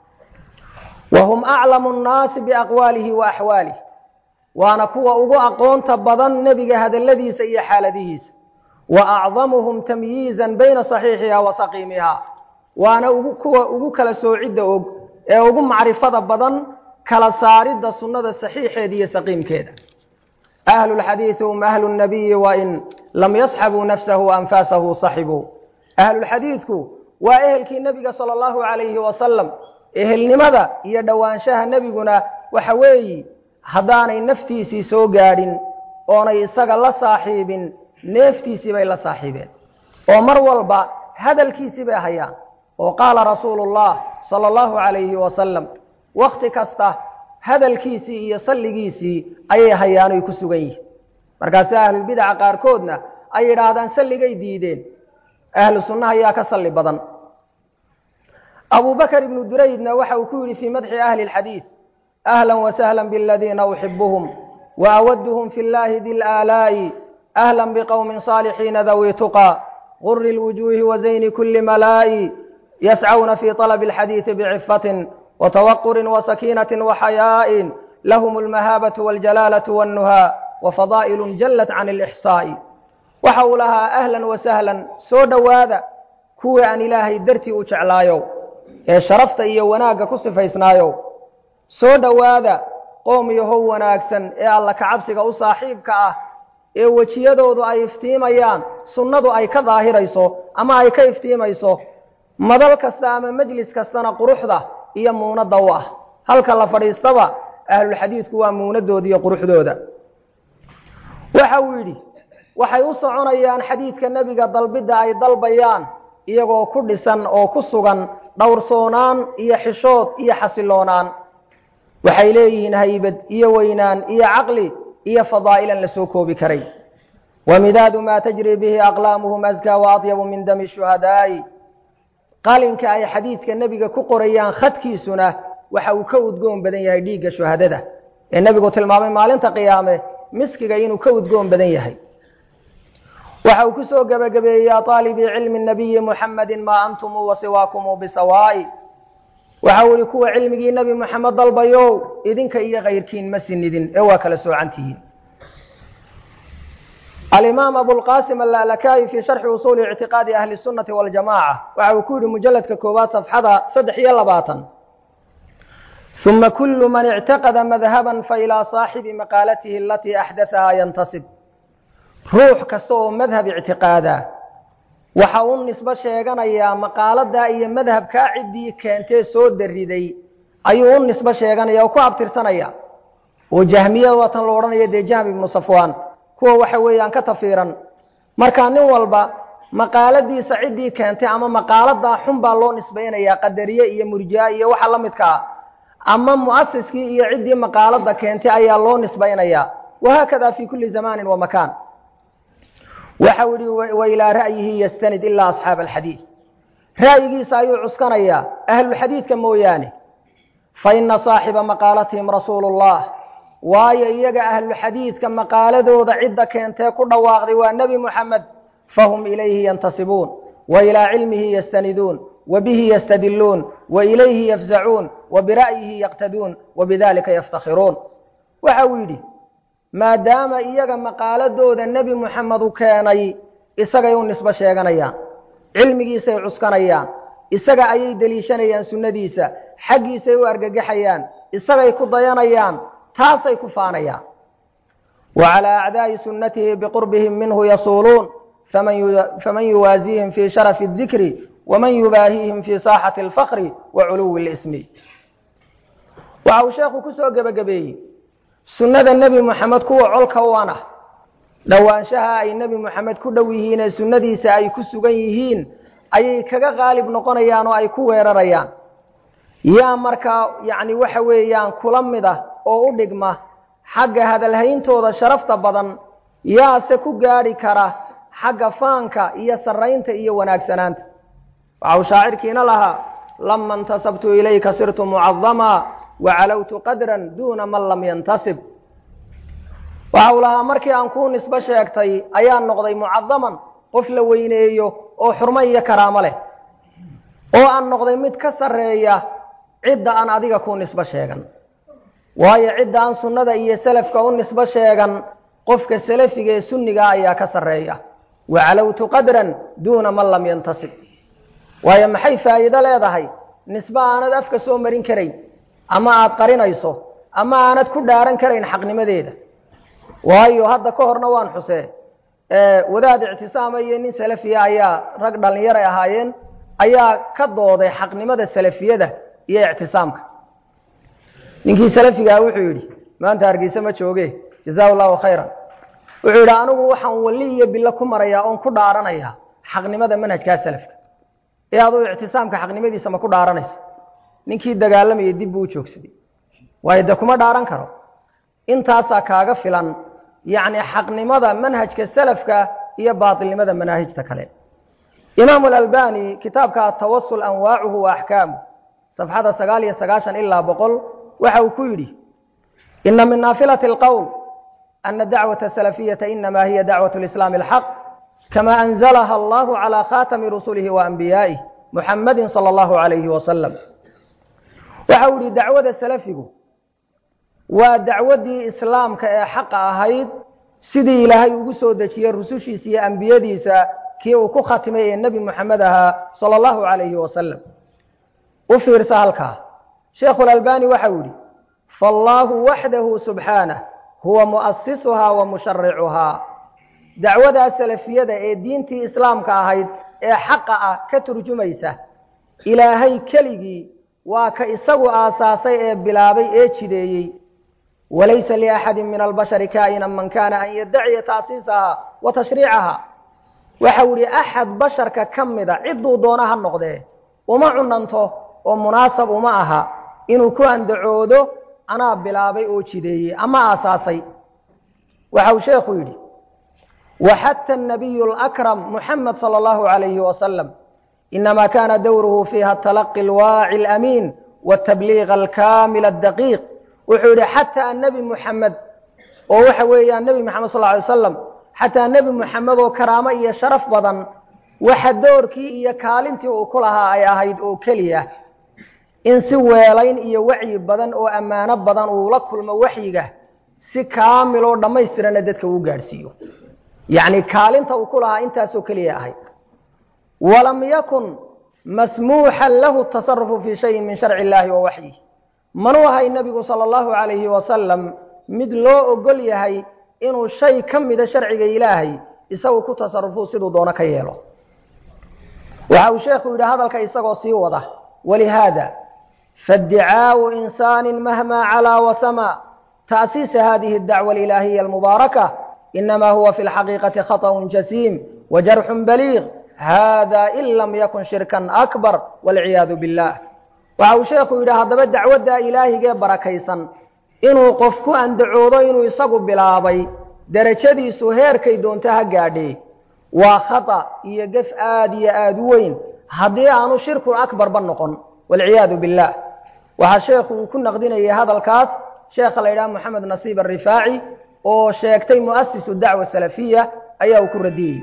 wa hum aclamu nnaasi biaqwaalihi wa axwaalih waana kuwa ugu aqoonta badan nebiga hadalladiisa iyo xaaladihiisa wa acdamuhum tamyiizan bayna saxiixiha wa saqiimiha waana kuwa ugu kala soocidda og ee ugu macrifada badan kala saaridda sunnada saxiixeeda iyo saqiimkeeda ahlu lxadiidi hum ahlu nabiyi wain lam yasxabuu nafsahu anfaasahu saxibuu ahlulxadiidku waa ehelkii nebiga sala allahu calayhi wasalam ehelnimada iyo dhowaanshaha nebiguna waxa weeyi haddaanay naftiisii soo gaadhin oonay isaga la saaxiibin neeftiisii bay la saaxiibeen oo mar walba hadalkiisii bay hayaan oo qaala rasuulu llah sala allahu calayhi wasalam wakhti kasta hadalkiisii iyo salligiisii ayay hayaanoy ku sugan yihiin markaase ahlulbidaca qaarkoodna ay yidhaahdaan salligay diideen ahlu sunnaha ayaa ka salli badan abu bakr ibnu duraydna waxa uu ku yidhi fii madxi ahli اlxadiid ahla wasahla bladiina uxibuhum waawaduhum fi llahi di laalaa'i ahla bqowmi صaalixiina dawi tuqى guri اlwujuhi wazayni kuli malaa'i yascawna fi طalb اlxadiiثi bcifatin wtawaquri wasakiinaةi waxayaaءi lahm اlmahaabaة wاljalaalaة wاnnuhaa wafadaa'il jalat can اlإxsaaءi waxa uu lahaa ahlan wasahlan soo dhowaada kuwii aan ilaahay dartii u jeclaayow ee sharafta iyo wanaagga ku sifaysnaayow soo dhowaada qoom yahow wanaagsan ee alla kacabsiga u saaxiibka ah ee wejiyadoodu ay iftiimayaan sunnadu ay ka daahirayso ama ay ka iftiimayso madal kasta ama mejlis kastana quruxda iyo muunadda u ah halka la fadhiistaba ahlulxadiidku waa muunadooda iyo quruxdooda waxa uu yidhi waxay u soconayaan xadiidka nebiga dalbidda ay dalbayaan iyagoo ku dhisan oo ku sugan dhowrsoonaan iyo xishood iyo xasiloonaan waxay leeyihiin haybad iyo weynaan iyo caqli iyo fadaa'ilan la soo koobi karay wa midaadu maa tajri bihi aqlaamuhum askaa wa adyabu min dami shuhadaa'i qalinka ay xadiidka nebiga ku qorayaan khadkiisuna waxa uu ka udgoon badan yahay dhiigga shuhadada ee nebigu tilmaamay maalinta qiyaame miskiga inuu ka udgoon badan yahay waxa uu ku soo gebagabeeyey ya aalibii cilmi nabiyi muxammadin maa antumuu wasiwaakumuu bisawaa'i waxa uu yihi kuwa cilmigii nebi moxamed dalbayow idinka iyo kayrkiin ma sinidin ee waa kala soocan tihiin alimaam abulqasim allalakayi fii sharxi usuuli ictiqaadi ahli sunnati waljamaca waxa uu ku yihi mujalladka koowaad safxada saddex iyo labaatan uma kulu man ictaqada madhaban failaa saaxibi maqaalatihi alatii axdathahaa yantasib ruux kasta oo madhab ictiqaada waxa uu nisbo sheeganayaa maqaaladaa iyo madhabkaa ciddii keentee soo dariday ayuu u nisbo sheeganaya oo ku abtirsanaya oo jahmiyada waatan lo odhanaya dee jahm ibnu safwaan kuwa waxa weeyaan ka tafiiran marka nin walba maqaaladiisa ciddii keentay ama maqaaladaa xun baa loo nisbaynayaa qadariye iyo murjia iyo waxa la midka ah ama mu'asiskii iyo ciddii maqaalada keentay ayaa loo nisbaynayaa wahaakada fi kuli zamanin wa makaan waxa u yihi wa ilaa ra'yihi yastanid ilaa asxaaba alxadiid ra'yigiisa ayuu cuskanayaa ahlulxadiidka mooyaane fa ina saaxiba maqaalatihim rasuulu llah waayo iyaga ahluxadiidka maqaaladooda cidda keentee ku dhawaaqday waa nebi muxamed fahum ilayhi yantasibuun wa ilaa cilmihi yastaniduun wa bihi yastadiluun wa ilayhi yafzacuun wa bira'yihi yaqtaduun wa bidalika yaftakhiruun waxa uu yidhi maadaama iyaga maqaaladooda nebi muxamed u keenay isagay u nisbo sheeganayaan cilmigiisay cuskanayaan isaga ayay deliishanayaan sunnadiisa xaggiisay u argagaxayaan isagay ku dayanayaan taasay ku faanayaan wa calaa acdaa'i sunnatihi biqurbihim minhu yasuuluun faman yuwaasiihim fii sharafi اdikri waman yubaahiihim fii saaxati alfakri wa culuwi اlismi waxa uu sheekhu ku soo gebagabeeyey sunnada nebi moxamed kuwa colka uan ah dhowaanshaha ay nebi moxamed ku dhow yihiin ee sunnadiisa ay ku sugan yihiin ayay kaga qaalib noqonayaan oo ay ku weerarayaan yaa markaa yacni waxa weeyaan kula mid ah oo u dhigma xagga hadalhayntooda sharafta badan yaase ku gaadhi kara xagga faanka iyo sarraynta iyo wanaagsanaanta waxa uu shaacirkiina lahaa lama intasabtu ilayka sirtu mucadamaa wacalowtu qadran duuna man lam yantasib waxa uu lahaa markii aan kuu nisbo sheegtay ayaan noqday mucadaman qof la weyneeyo oo xurmo iyo karaamo leh oo aan noqday mid ka sarreeya cidda aan adiga kuu nisbo sheegan waayo cidda aan sunnada iyo selafka u nisbo sheegan qofka salafiga ee sunnigaa ayaa ka sarreeya wacalowtu qadran duuna man lam yantasib waayo maxay faa'iido leedahay nisbo aanad afka soo marin karayn ama aad qarinayso ama aanad ku dhaaran karayn xaqnimadeeda waayo hadda ka horna waan xusee wadaad ictisaama iyo nin salafiya ayaa rag dhallinyaray ahaayeen ayaa ka dooday xaqnimada salafiyada iyo ictisaamka ninkii salafigaha wuxuu yidhi maanta hargeyse ma jooge jazaa llahu khayran wuxuu yidhi anigu waxaan walli iyo bilo ku marayaa oon ku dhaaranayaa xaqnimada manhajkaa salafka ee aduu ictisaamka xaqnimadiisa ma ku dhaaranaysa ninkii dagaalamayay dib buu u joogsaday waayo dee kuma dhaaran karo intaasaa kaaga filan yacni xaqnimada manhajka salafka iyo baatilnimada manaahijta kale imaamu alalbani kitaabka atawasul anwaacuhu wa axkaamu safxada sagaal iyo sagaashan ilaa boqol waxa uu ku yidhi ina min naafilati alqowl ana dacwata asalafiyata inama hiya dacwat lislaami alxaq kama anzalaha allahu calى khatami rusulihi wa anbiyaa'ih muxamadi salى allahu alayhi wasalam waxa uu yihi dacwada salafigu waa dacwaddii islaamka ee xaqa ahayd sidii ilaahay ugu soo dejiyey rusushiisa iyo ambiyadiisa kii uu ku khatimay ee nebi moxamed ahaa salى allahu alayhi wasalam u fiirsa halkaa sheekhu lalbani waxa uu yihi faallaahu waxdahu subxaanah huwa mu'asisuhaa wa musharicuhaa dacwadaa salafiyada ee diintii islaamka ahayd ee xaqa ah ka turjumaysa ilaahay keligii waa ka isagu aasaasay ee bilaabay ee jideeyey walaysa liaxadi min albashari kaa'inan man kaana an yaddaciya taasiisahaa wa tashriicahaa waxau yihi axad basharka ka mida cidduu doona ha noqdee uma cunanto oo munaasab uma aha inuu ku andacoodo anaa bilaabay oo jideeyey ama aasaasay waxa uu sheekhu yidhi waxata nabiyu lakram muxamed sala allahu alayhi wasalam inama kana dowruhu fiiha talaqi alwaaci alamiin watabliiq alkaamil addaqiiq wuxuu yidhi xataa nebi muxamed oo waxa weeyaan nebi moxamed sal ly slam xataa nebi moxamed oo karaamo iyo sharaf badan waxa doorkii iyo kaalintii uu ku lahaa ay ahayd oo keliya in si weelayn iyo wacyi badan oo ammaano badan uu la kulmo waxyiga si kaamil oo dhammaystirana dadka uu gaadhsiiyo yacni kaalinta uu ku lahaa intaasoo keliya ahayd walam yakun masmuuxan lahu tasarufu fii shayin min sharci illaahi wa waxyih manuu ahay nebigu sala allahu calayhi wasalam mid loo ogol yahay inuu shay ka mida sharciga ilaahay isagu ku tasarufuu siduu doono ka yeelo waxa uu sheekhu yidhi hadalka isagoo sii wada walihaada faaddicaau insaani mahma calaa wasama ta'siisa hadihi اdacwa alilaahiya almubaaraka inama huwa fi lxaqiiqati khaطأ jasiim wajarxu baliiq hada in lam yakun shirkan akbar walciyaadu billah waxa uu sheekhu yidhi haddaba dacwadda ilaahigee barakaysan inuu qof ku andacoodo inuu isagu bilaabay derajadiisu heerkay doonto ha gaadhee waa khata iyo gef aad iyo aad u weyn haddii aanu shirkun akbarba noqon walciyaadu billah waxaa sheekhu uu ku naqdinayay hadalkaas sheekha la yidhaha moxamed nasiib arifaaci oo sheegtay mu'asisu dacwa salafiya ayaa uu ku radiyey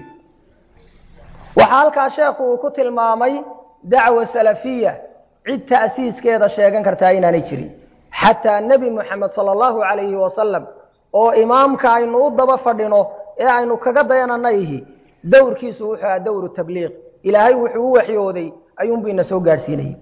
waxaa halkaa sheekhu uu ku tilmaamay dacwa salafiya cid ta'siiskeeda sheegan kartaa inaanay jirin xataa nebi moxamed sala allahu calayhi wasalam oo imaamka aynu u daba fadhino ee aynu kaga dayananayihi dowrkiisu wuxuu aha dowru tabliiq ilaahay wuxuu u waxyooday ayuunbu ina soo gaadhsiinayay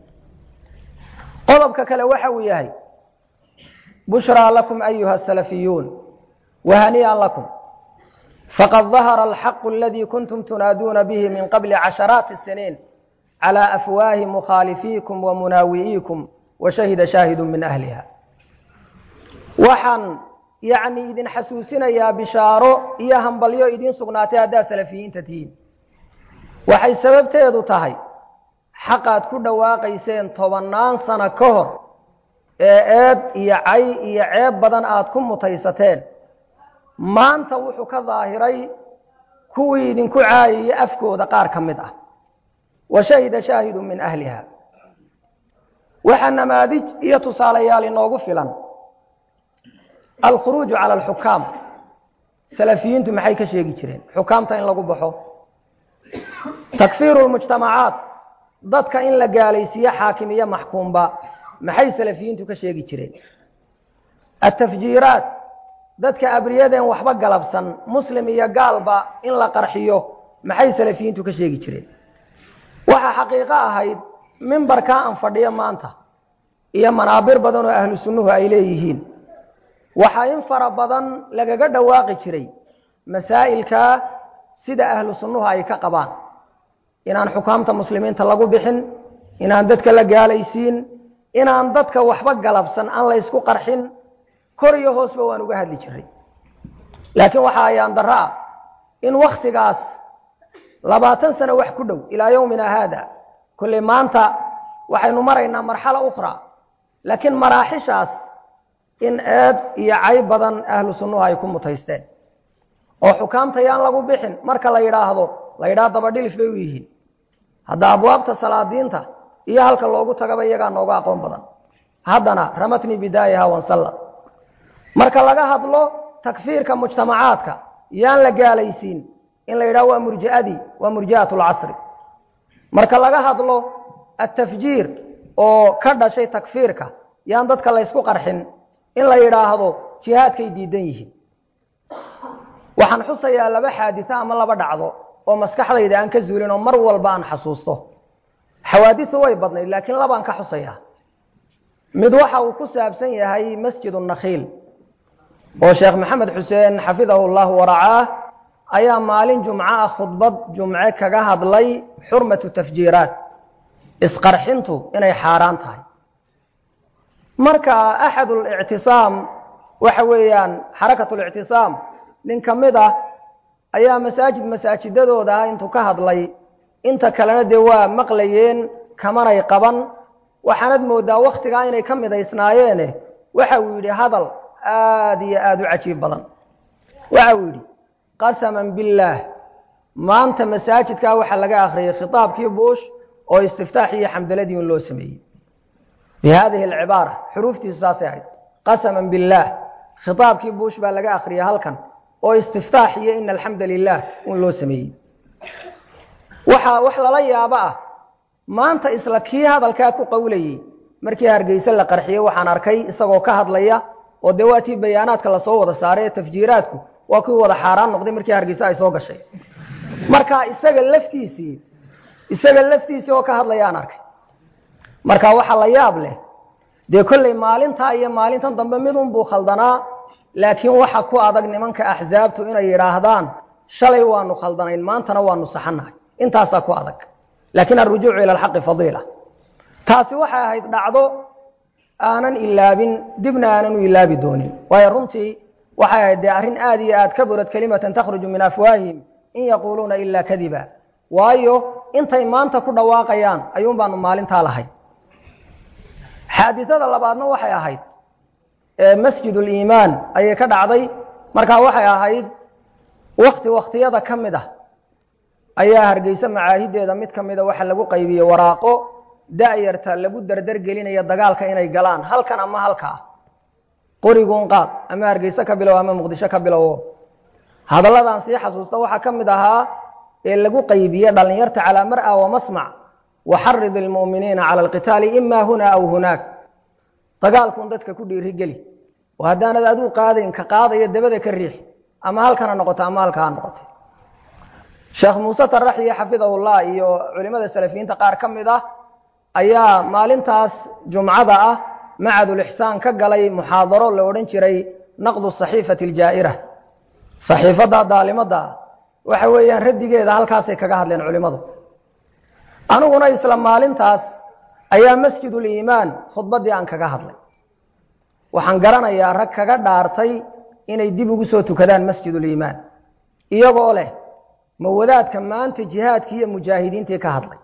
qodobka kale waxa uu yahay bushraa lakum ayuha asalafiyuun wahanii'an lakum faqad dahara alxaqu aladii kuntum tunaaduuna bihi min qabli casharaati siniin calى afwaahi mukhaalifiikum wa munaawi'iikum wa shahida shaahidu min ahliha waxaan yacni idin xasuusinayaa bishaaro iyo hambalyo idiin sugnaatay haddaad salafiyiinta tihiin waxay sababteedu tahay xaqaad ku dhawaaqayseen tobannaan sano ka hor ee eed iyo cay iyo ceeb badan aad ku mutaysateen maanta wuxuu ka daahiray kuwii idinku caayayay afkooda qaar ka mid ah wa shahida shaahidu min ahliha waxaa namaadij iyo tusaalayaal inoogu filan alkhuruuju cala alxukaam salafiyiintu maxay ka sheegi jireen xukaamta in lagu baxo takfiiru lmujtamacaat dadka in la gaalaysiiyo xaakim iyo maxkuumba maxay salafiyiintu ka sheegi jireen atafjiiraat dadka abriyadeen waxba galabsan muslim iyo gaalba in la qarxiyo maxay salafiyiintu ka sheegi jireen waxaa xaqiiqo ahayd mimbarkaa aan fadhiyo maanta iyo manaabir badan oo ahlu sunnuhu ay leeyihiin waxaa in fara badan lagaga dhawaaqi jiray masaa'ilkaa sida ahlu sunnuhu ay ka qabaan inaan xukaamta muslimiinta lagu bixin inaan dadka la gaalaysiin inaan dadka waxba galabsan aan la ysku qarxin kor iyo hoosba waan uga hadli jiray laakiin waxaa ayaan darro ah in wakhtigaas labaatan sano wax ku dhow ilaa yowmina haada kolley maanta waxaynu maraynaa marxalo ukhra laakiin maraaxishaas in eed iyo cay badan ahlu sunnuhu ay ku mutaysteen oo xukaamta yaan lagu bixin marka la yidhaahdo la yidhaha dabadhilif bay u yihiin hadda abwaabta salaadiinta iyo halka loogu tagaba iyagaa nooga aqoon badan haddana ramatni bidaayaha wansalla marka laga hadlo takfiirka mujtamacaadka yaan la gaalaysiin in la yidhaho waa murji'adii waa murji'at lcasri marka laga hadlo atafjiir oo ka dhashay takfiirka yaan dadka laysku qarxin in la yidhaahdo jihaadkay diidan yihiin waxaan xusayaa laba xaadito ama laba dhacdo oo maskaxdayda aan ka zuulin oo mar walba aan xasuusto xawaadisu way badnayd laakiin labaan ka xusayaa mid waxa uu ku saabsan yahay masjid nakhiil oo sheekh maxamed xuseen xafidahu llahu waracaah ayaa maalin jumco ah khudbad jumce kaga hadlay xurmatu tafjiiraat isqarxintu inay xaaraan tahay marka axad lictisaam waxa weeyaan xarakat lictisaam nin ka mid ah ayaa masaajid masaajidadooda ah intuu ka hadlay inta kalena dee waa maqlayeen kamanay qaban waxaanad moodaa wakhtigaa inay ka midaysnaayeene waxa uu yidhi hadal aad iyo aad u cajiib badan waxa uu yidhi qasaman billaah maanta masaajidkaa waxaa laga akhriyay khitaabkii buush oo istiftaaxi iyo xamdaladii un loo sameeyey bi haadihi alcibaara xuruuftiisu saasay ahayd qasaman billaah khitaabkii buush baa laga akhriyay halkan oo istiftaax iyo ina alxamda lilah un loo sameeyey waxaa wax lala yaabo ah maanta isla kii hadalkaa ku qowlayey markii hargeyse la qarxiyey waxaan arkay isagoo ka hadlaya oo dee waatii bayaanaadka lasoo wada saaray ee tafjiiraadku waa kuwii wada xaaraan noqday markii hargeyse ay soo gashay marka isaga laftiisii isaga laftiisii oo ka hadlayaan arkay marka waxa la yaab leh dee kolley maalintaa iyo maalintan dambe midunbuu khaldanaa laakiin waxa ku adag nimanka axsaabtu inay yidhaahdaan shalay waanu khaldanayn maantana waanu saxanahay intaasaa ku adag laakiin alrujuucu ila alxaqi fadiila taasi waxay ahayd dhacdo aanan ilaabin dibna aanan u ilaabi doonin waayo runtii waxay ahayd dee arrin aad iyo aad ka burad kelimatan takhruju min afwaahihim in yaquuluuna ilaa kadiba waayo intay maanta ku dhawaaqayaan ayuun baanu maalintaa lahay xaadisada labaadna waxay ahayd masjid uliimaan ayay ka dhacday markaa waxay ahayd wakti waktiyada ka mid ah ayaa hargeyse macaahideeda mid ka mida waxa lagu qaybiyey waraaqo da'yarta lagu dardar gelinaya dagaalka inay galaan halkan ama halkaa qoriguun qaad ama hargeyse ka bilow ama muqdisho ka bilowo hadalladan sii xasuusta waxaa ka mid ahaa ee lagu qaybiye dhalinyarta calaa mar'a wa masmac waxarid ilmu'miniina cala alqitaali ima huna aw hunaak dagaalkuun dadka ku dhiiri geli oo haddaanad aduu qaadayn ka qaadaya dabada ka riix ama halkan ha noqoto ama halka ha noqoto sheekh muuse taraxiyo xafidahullah iyo culimada salafiyiinta qaar ka mid ah ayaa maalintaas jumcada ah macadulixsaan ka galay muxaadaro la odhan jiray naqdu saxiifati aljaa'ira saxiifadda daalimada ah waxa weeyaan raddigeeda halkaasay kaga hadleen culimmadu aniguna isla maalintaas ayaa masjiduliimaan khudbaddii aan kaga hadlay waxaan garanayaa rag kaga dhaartay inay dib ugu soo tukadaan masjiduliimaan iyagoo leh ma wadaadka maanta jihaadkii iyo mujaahidiintii ka hadlay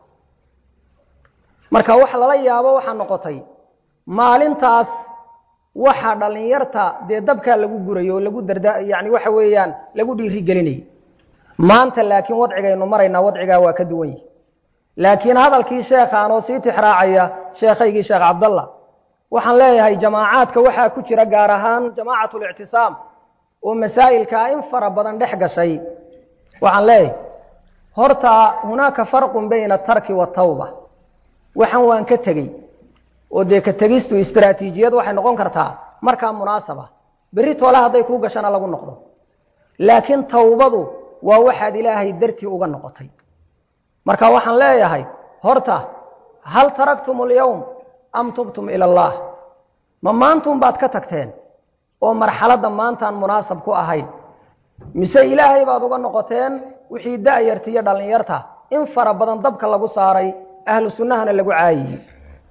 marka wax lala yaabo waxaa noqotay maalintaas waxa dhallinyarta dee dabkaa lagu gurayo oo lagu darda yani waxa weeyaan lagu dhiiri gelinayay maanta laakiin wadcigaynu maraynaa wadcigaa waa ka duwan yihi laakiin hadalkii sheekhaan oo sii tixraacaya sheekhaygii sheekh cabdallah waxaan leeyahay jamaacaadka waxaa ku jira gaar ahaan jamaacatul-ictisaam oo masaa'ilkaa in fara badan dhex gashay waxaan leeyahay horta hunaaka farqun bayna atarki waatawba waxaan waan ka tegey oo dee ka tegistu istraatiijiyad waxay noqon kartaa markaa munaasaba berri toole hadday kuu gashana lagu noqdo laakiin tawbadu waa waxaad ilaahay dartii uga noqotay marka waxaan leeyahay horta hal taraktum alyowm am tubtum ila allah ma maantun baad ka tagteen oo marxaladda maantaan munaasab ku ahayn mise ilaahay baad uga noqoteen wixii da'yarta iyo dhallinyarta in fara badan dabka lagu saaray ahlu sunnahana lagu caayiyey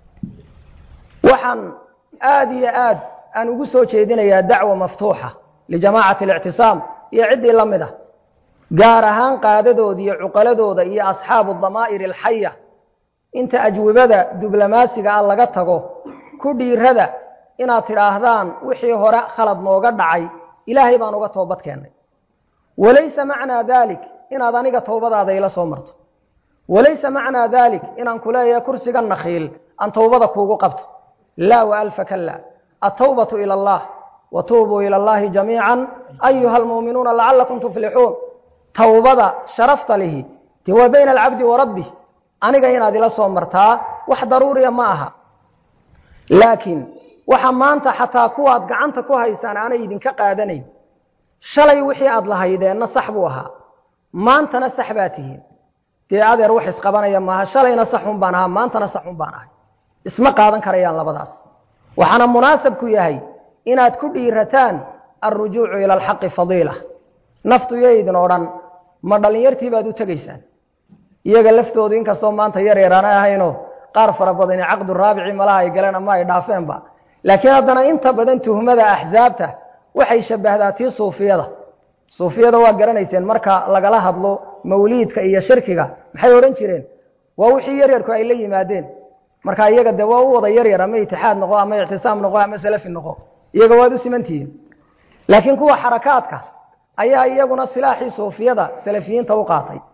waxaan aad iyo aad aan ugu soo jeedinayaa dacwa maftuuxa lijamaacati alictisaam iyo ciddii la mid ah gaar ahaan qaadadooda iyo cuqaladooda iyo asxaabu damaa'ir alxaya inta ajwibada diblomaasiga ah laga tago ku dhiirada inaad tidhaahdaan wixii hore khalad nooga dhacay ilaahay baan uga toobad keennay walaysa macnaa dalik inaad aniga towbadaada ila soo marto walaysa macnaa dalik inaan ku leeyahay kursiga nakhiil aan towbada kuugu qabto laa waalfa kala atawbatu ila allah wa tuubuu ila allahi jamiica ayuha almuuminuuna lacalakum tuflixuun towbada sharafta lihi dee waa bayna alcabdi wa rabbih aniga inaad ila soo martaa wax daruuriya ma aha laakiin waxa maanta xataa kuwaad gacanta ku haysaan aanay idinka qaadanayn shalay wixii aad lahaydeenna sax buu ahaa maantana sax baa tihiin dee adeer wax isqabanaya maaha shalayna saxun baan ahaa maantana saxun baan ahay isma qaadan karayaan labadaas waxaana munaasabku yahay inaad ku dhiirataan alrujuucu ila alxaqi fadiila naftu yaydin oo dhan ma dhallinyartii baad u tegaysaan iyaga laftoodu inkastoo maanta yar yaraana ahaynoo qaar fara badani caqdu raabici malaha ay galeen ama ay dhaafeenba laakiin haddana inta badan tuhmada axsaabta waxay shabbahdaa tii suufiyada suufiyada waa garanayseen marka lagala hadlo mawliidka iyo shirkiga maxay odhan jireen waa wixii yaryarku ay la yimaadeen marka iyaga dee waa u wada yaryar ama itixaad noqo ama ictisaam noqo ama salafi noqo iyaga waad u simantihiin laakiin kuwa xarakaadka ayaa iyaguna silaaxii suufiyada salafiyiinta u qaatay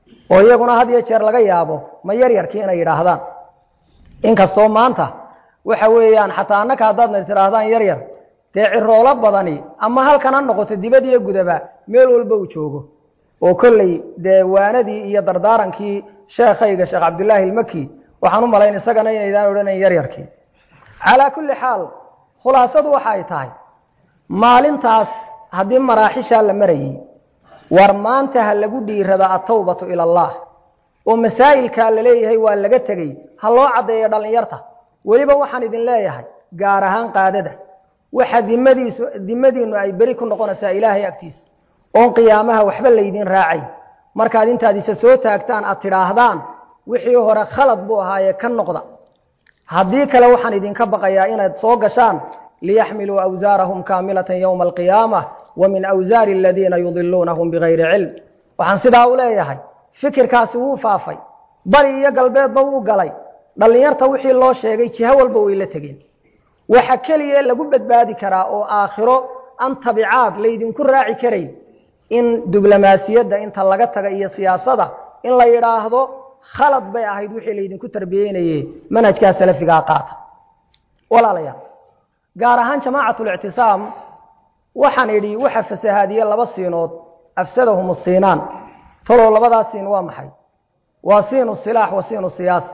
oo iyaguna had iyo jeer laga yaabo ma yaryarkii inay yidhaahdaan inkastoo maanta waxa weeyaan xataa annaka haddaadna tidhaahdaan yaryar dee ciroolo badani ama halkan ha noqoto dibad iyo gudaba meel walba uu joogo oo kolley dee waanadii iyo dardaarankii sheekhayga sheekh cabdillaahi ilmaki waxaan u malayn isagana inaydaan odhanayn yaryarkii calaa kulli xaal khulaasadu waxa ay tahay maalintaas haddii maraaxishaa la marayey war maanta ha lagu dhiirada atawbatu ila allah oo masaa'ilkaa la leeyahay waa laga tegey ha loo caddeeyo dhallinyarta weliba waxaan idin leeyahay gaar ahaan qaadada waxa dimadiisu dimadiinnu ay beri ku noqonaysaa ilaahay agtiisa oon qiyaamaha waxba laydin raacay markaad intaad isa soo taagtaan aad tidhaahdaan wixii hore khalad buu ahaayee ka noqda haddii kale waxaan idinka baqayaa inaad soo gashaan liyaxmiluu awsaarahum kaamilatan yowma alqiyaamah wa min awsaari aladiina yudiluunahum bigayri cilm waxaan sidaa u leeyahay fikirkaasi wuu faafay bari iyo galbeedba wuu galay dhallinyarta wixii loo sheegay jiho walba way la tegeen waxa keliya lagu badbaadi karaa oo aakhiro an tabicaad laydinku raaci karayn in diblomaasiyadda inta laga taga iyo siyaasada in la yidhaahdo khalad bay ahayd wixii laydinku tarbiyeynaye manhajkaa salafigaa qaata walaalayaal gaar ahaan jamaacatul-ictisaam waxaan idhi waxa fasahaadiye laba siinood afsadahum siinaan talow labadaa siin waa maxay waa siinu silaax wa siinu siyaasa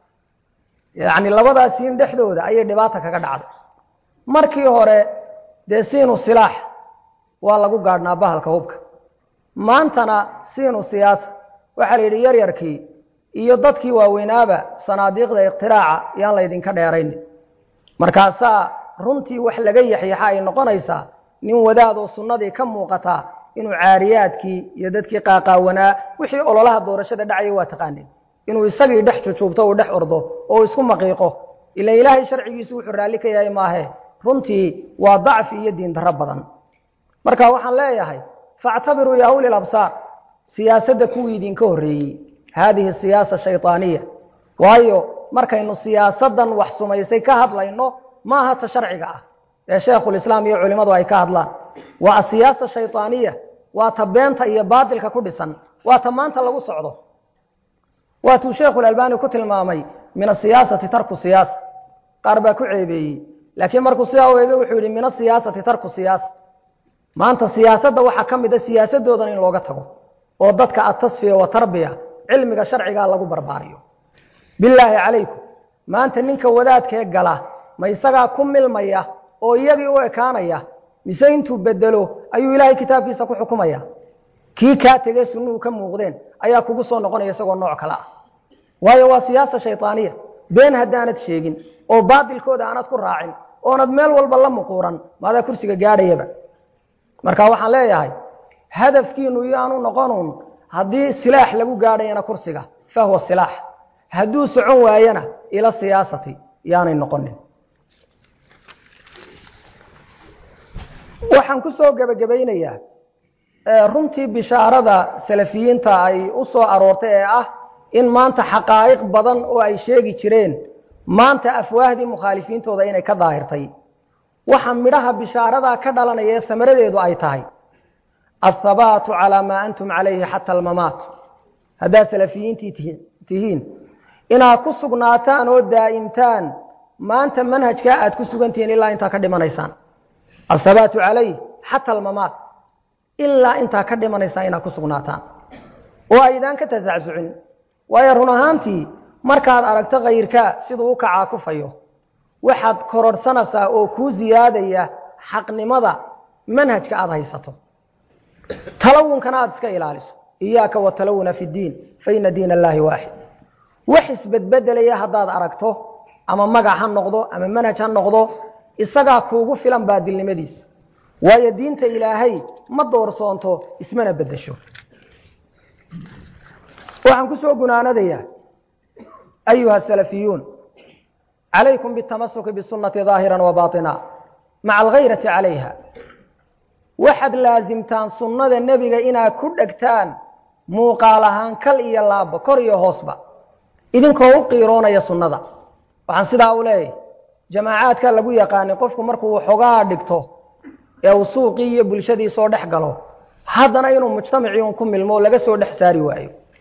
yacni labadaa siin dhexdooda ayay dhibaata kaga dhacday markii hore dee siinu silaax waa lagu gaadhnaa bahalka hubka maantana siinu siyaasa waxaa la yidhi yaryarkii iyo dadkii waaweynaaba sanaadiiqda ikhtiraaca yaan laydinka dheeraynin markaasaa runtii wax laga yaxyaxa ay noqonaysaa nin wadaadoo sunnadii ka muuqataa inuu caariyaadkii iyo dadkii qaaqaawanaa wixii ololaha doorashada dhacaya waa taqaaneen inuu isagii dhex jujuubto uu dhex ordo oo isku maqiiqo ila ilaahay sharcigiisu wuxuu raalli ka yahay maahe runtii waa dacfi iyo diindarro badan marka waxaan leeyahay faactabiruu yaa uli labsaar siyaasadda kuwii idinka horreeyey haadihi siyaasa shayطaaniya waayo markaynu siyaasaddan wax sumaysay ka hadlayno ma aha ta sharciga ah ee sheekhulislaam iyo culimmadu ay ka hadlaan waa asiyaasa shayطaaniya waa ta beenta iyo baatilka ku dhisan waa ta maanta lagu socdo waatuu sheekhulalbani ku tilmaamay min asiyaasati tarku siyaasa qaar baa ku ceebeeyey laakiin markuu sidaa u eegay wuxuu yidhi min asiyaasati tarku siyaasa maanta siyaasadda waxaa ka mid a siyaasadoodan in looga tago oo dadka atasfiya wa tarbiya cilmiga sharcigaa lagu barbaariyo bilaahi calaykum maanta ninka wadaadkee gala ma isagaa ku milmaya oo iyagii u ekaanaya mise intuu bedelo ayuu ilaahay kitaabkiisa ku xukumaya kii kaa tegee sunnuhu ka muuqdeen ayaa kugu soo noqonaya isagoo nooc kale ah waayo waa siyaasa shayطaaniya been haddaanad sheegin oo baatilkooda aanad ku raacin oonad meel walba la muquuran maadaa kursiga gaadhayaba marka waxaan leeyahay hadafkiinu iyoaanu noqonuun haddii silaax lagu gaadhayana kursiga fahuwa silaax hadduu socon waayana ila siyaasati yaanay noqonin waxaan ku soo gebagabaynayaa runtii bishaarada salafiyiinta ay u soo aroortay ee ah in maanta xaqaa'iq badan oo ay sheegi jireen maanta afwaahdii mukhaalifiintooda inay ka daahirtay waxa midhaha bishaaradaa ka dhalanaya ee samaradeedu ay tahay athabaatu calaa maa antum calayhi xata almamaat haddaad salafiyiintii tihiin inaad ku sugnaataan oo daa'imtaan maanta manhajkaa aad ku sugantihiin ilaa intaa ka dhimanaysaan athabaatu calayh xata almamaat ilaa intaa ka dhimanaysaan inaad ku sugnaataan oo aydaan ka tasacsucin waayo run ahaantii markaad aragto kayrkaa siduu u kacaa kufayo waxaad kororhsanaysaa oo kuu siyaadaya xaqnimada manhajka aad haysato talawunkana aad iska ilaaliso iyaaka watalawuna fi ddiin faina diin allaahi waaxid wax isbedbedelaya haddaad aragto ama magac ha noqdo ama manhaj ha noqdo isagaa kuugu filan baadilnimadiisa waayo diinta ilaahay ma doorsoonto ismana bedesho waxaan ku soo gunaanadayaa ayuha salafiyuun calaykum bitamasuki bisunati daahira wa baaطina maca alghayrati calayha waxaad laasimtaan sunnada nebiga inaad ku dhegtaan muuqaal ahaan kal iyo laabba kor iyo hoosba idinkoo u qiiroonaya sunnada waxaan sidaa u leeyahy jamaacaadka lagu yaqaanay qofku markuu xogaa dhigto ee uu suuqii iyo bulshadii soo dhex galo haddana inuu mujtamacii un ku milmo oo laga soo dhex saari waayo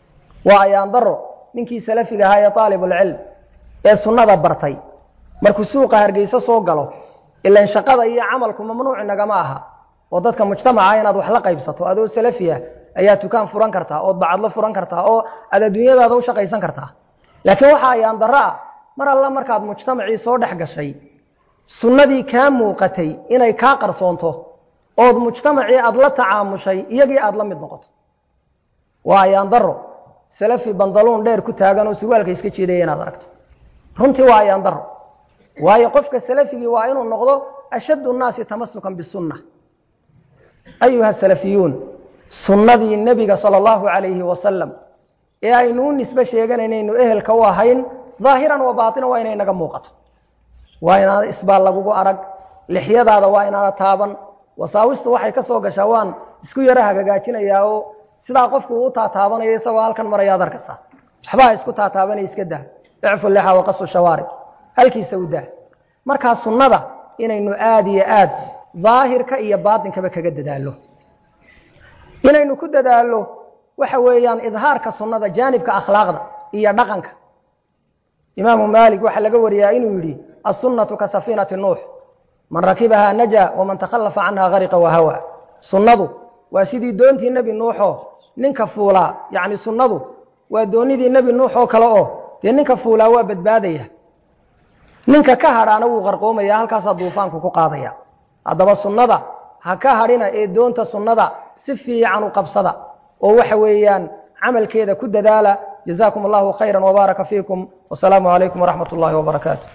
waa ayaan daro ninkii salafiga ahaa ee aalibulcilm ee sunnada bartay markuu suuqa hargeyso soo galo ilan shaqada iyo camalku mamnuuc nagama aha oo dadka mujtamaca inaad wax la qaybsato adoo salafiya ayaa dukaan furan kartaa ood bacadlo furan kartaa oo aad adduunyadaada u shaqaysan kartaa laakiin waxa ayaan daro ah mar alla markaad mujtamacii soo dhex gashay sunnadii kaa muuqatay inay kaa qarsoonto ood mujtamacii aad la tacaamushay iyagii aad la mid noqoto waa ayaan daro salafi bandaluun dheer ku taagan oo surwaalka iska jeedaya inaad aragto runtii waa ayaan daro waayo qofka salafigii waa inuu noqdo ashaddu nnaasi tamasukan bisunna ayuha salafiyuun sunnadii nebiga sala allahu calayhi wasalam ee aynu u nisbe sheeganaynaynu ehelka u ahayn daahiran wa baatinan waa inay naga muuqato waa inaana isbaal lagugu arag lixyadaada waa inaana taaban wasaawistu waxay ka soo gashaa waan isku yaro hagagaajinayaa oo sidaa qofku uu taataabanayo isagoo halkan maraya ad arkasa waxbaa isku taataabanay iska dah icfu lixa waqasu shawaarib halkiisa u dah markaa sunnada inaynu aada iyo aad daahirka iyo baatinkaba kaga dadaallo inaynu ku dadaallo waxa weeyaan idhaarka sunnada jaanibka akhlaaqda iyo dhaqanka imaamu maalik waxaa laga wariyaa inuu yidhi assunnatu ka safiinati nuux man rakibahaa naja waman takhallafa canha gariqa wahawa sunnadu waa sidii doontii nebi nuuxoo ninka fuulaa yacni sunnadu waa doonidii nebi nuux oo kale oo dee ninka fuulaa waa badbaadaya ninka ka hadhaana wuu qarqoomaya halkaasaa duufaanku ku qaadaya haddaba sunnada ha ka hadhina ee doonta sunnada si fiican u qabsada oo waxa weeyaan camalkeeda ku dadaala jazaakum allahu khayra wbaaraka fiikum wasalaamu calaykum waraxmat ullahi wbarakaatu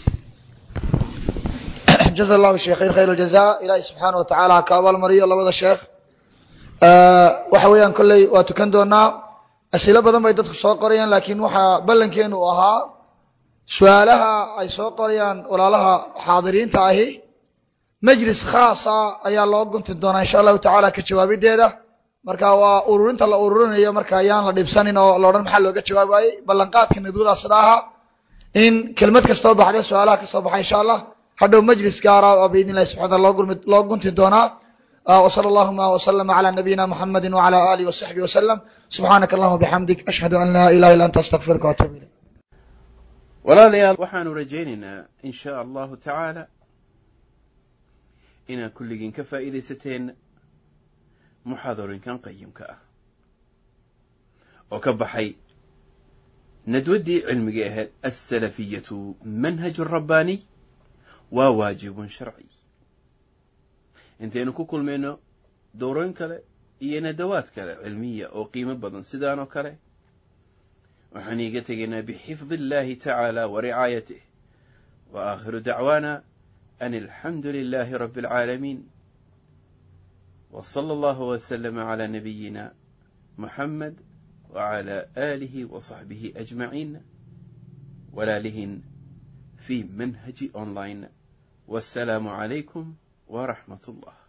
jaza allahu sheekhayn khayr aljaza ilaahay subxaana wa tacaala ha ka abaalmariyo labada sheekh waxa weeyaan kolley waa tukan doonaa asilo badan bay dadku soo qorayaan laakiin waxaa ballankeenu u ahaa su-aalaha ay soo qorayaan walaalaha xaadiriinta ahi majlis khaasa ayaa loo gunti doonaa insha allahu tacaala ka jawaabideeda marka waa ururinta la ururinayo marka ayaan la dhibsanin oo laodhan maxaa looga jawaabi waayey ballanqaadka nadwada sida ahaa in kelmad kastoo baxda su-aalaha kasoo baxa insha allah hadhow majlis gaara oo biidn illahi subxana loo loo gunti doonaa وصلى اللهم وسلم على نبينا محمد وعلى آله وصحبه وسلم سبحانك اللهم وبحمدك أشهد أن لا إله إلا أنت أستغفرك وأتوب إليك walaalayaal waxaanu rajaynaynaa in shaa allahu tacaala inaad kulligiin ka faa'iidaysateen muxaadarinkan qayimka ah oo ka baxay nadwaddii cilmiga ahayd alsalafiyatu manhaju rabbaaniy waa waajibun sharci intaynu ku kulmayno dowrooyin kale iyo nadawaad kale cilmiya oo qiimo badan sidaan oo kale waxaan iiga tegaynaa bixifdi اllahi tacaala wa ricaayatih wa aakhiru dacwaana an alxamdu lilahi rabi اlcaalamiin w salى allahu wslama clى nabiyina muxamed wclى aalihi wa صaxbihi ajmaciin walaalihin fi manhaji online wassalaamu calaykum waraxmat اllah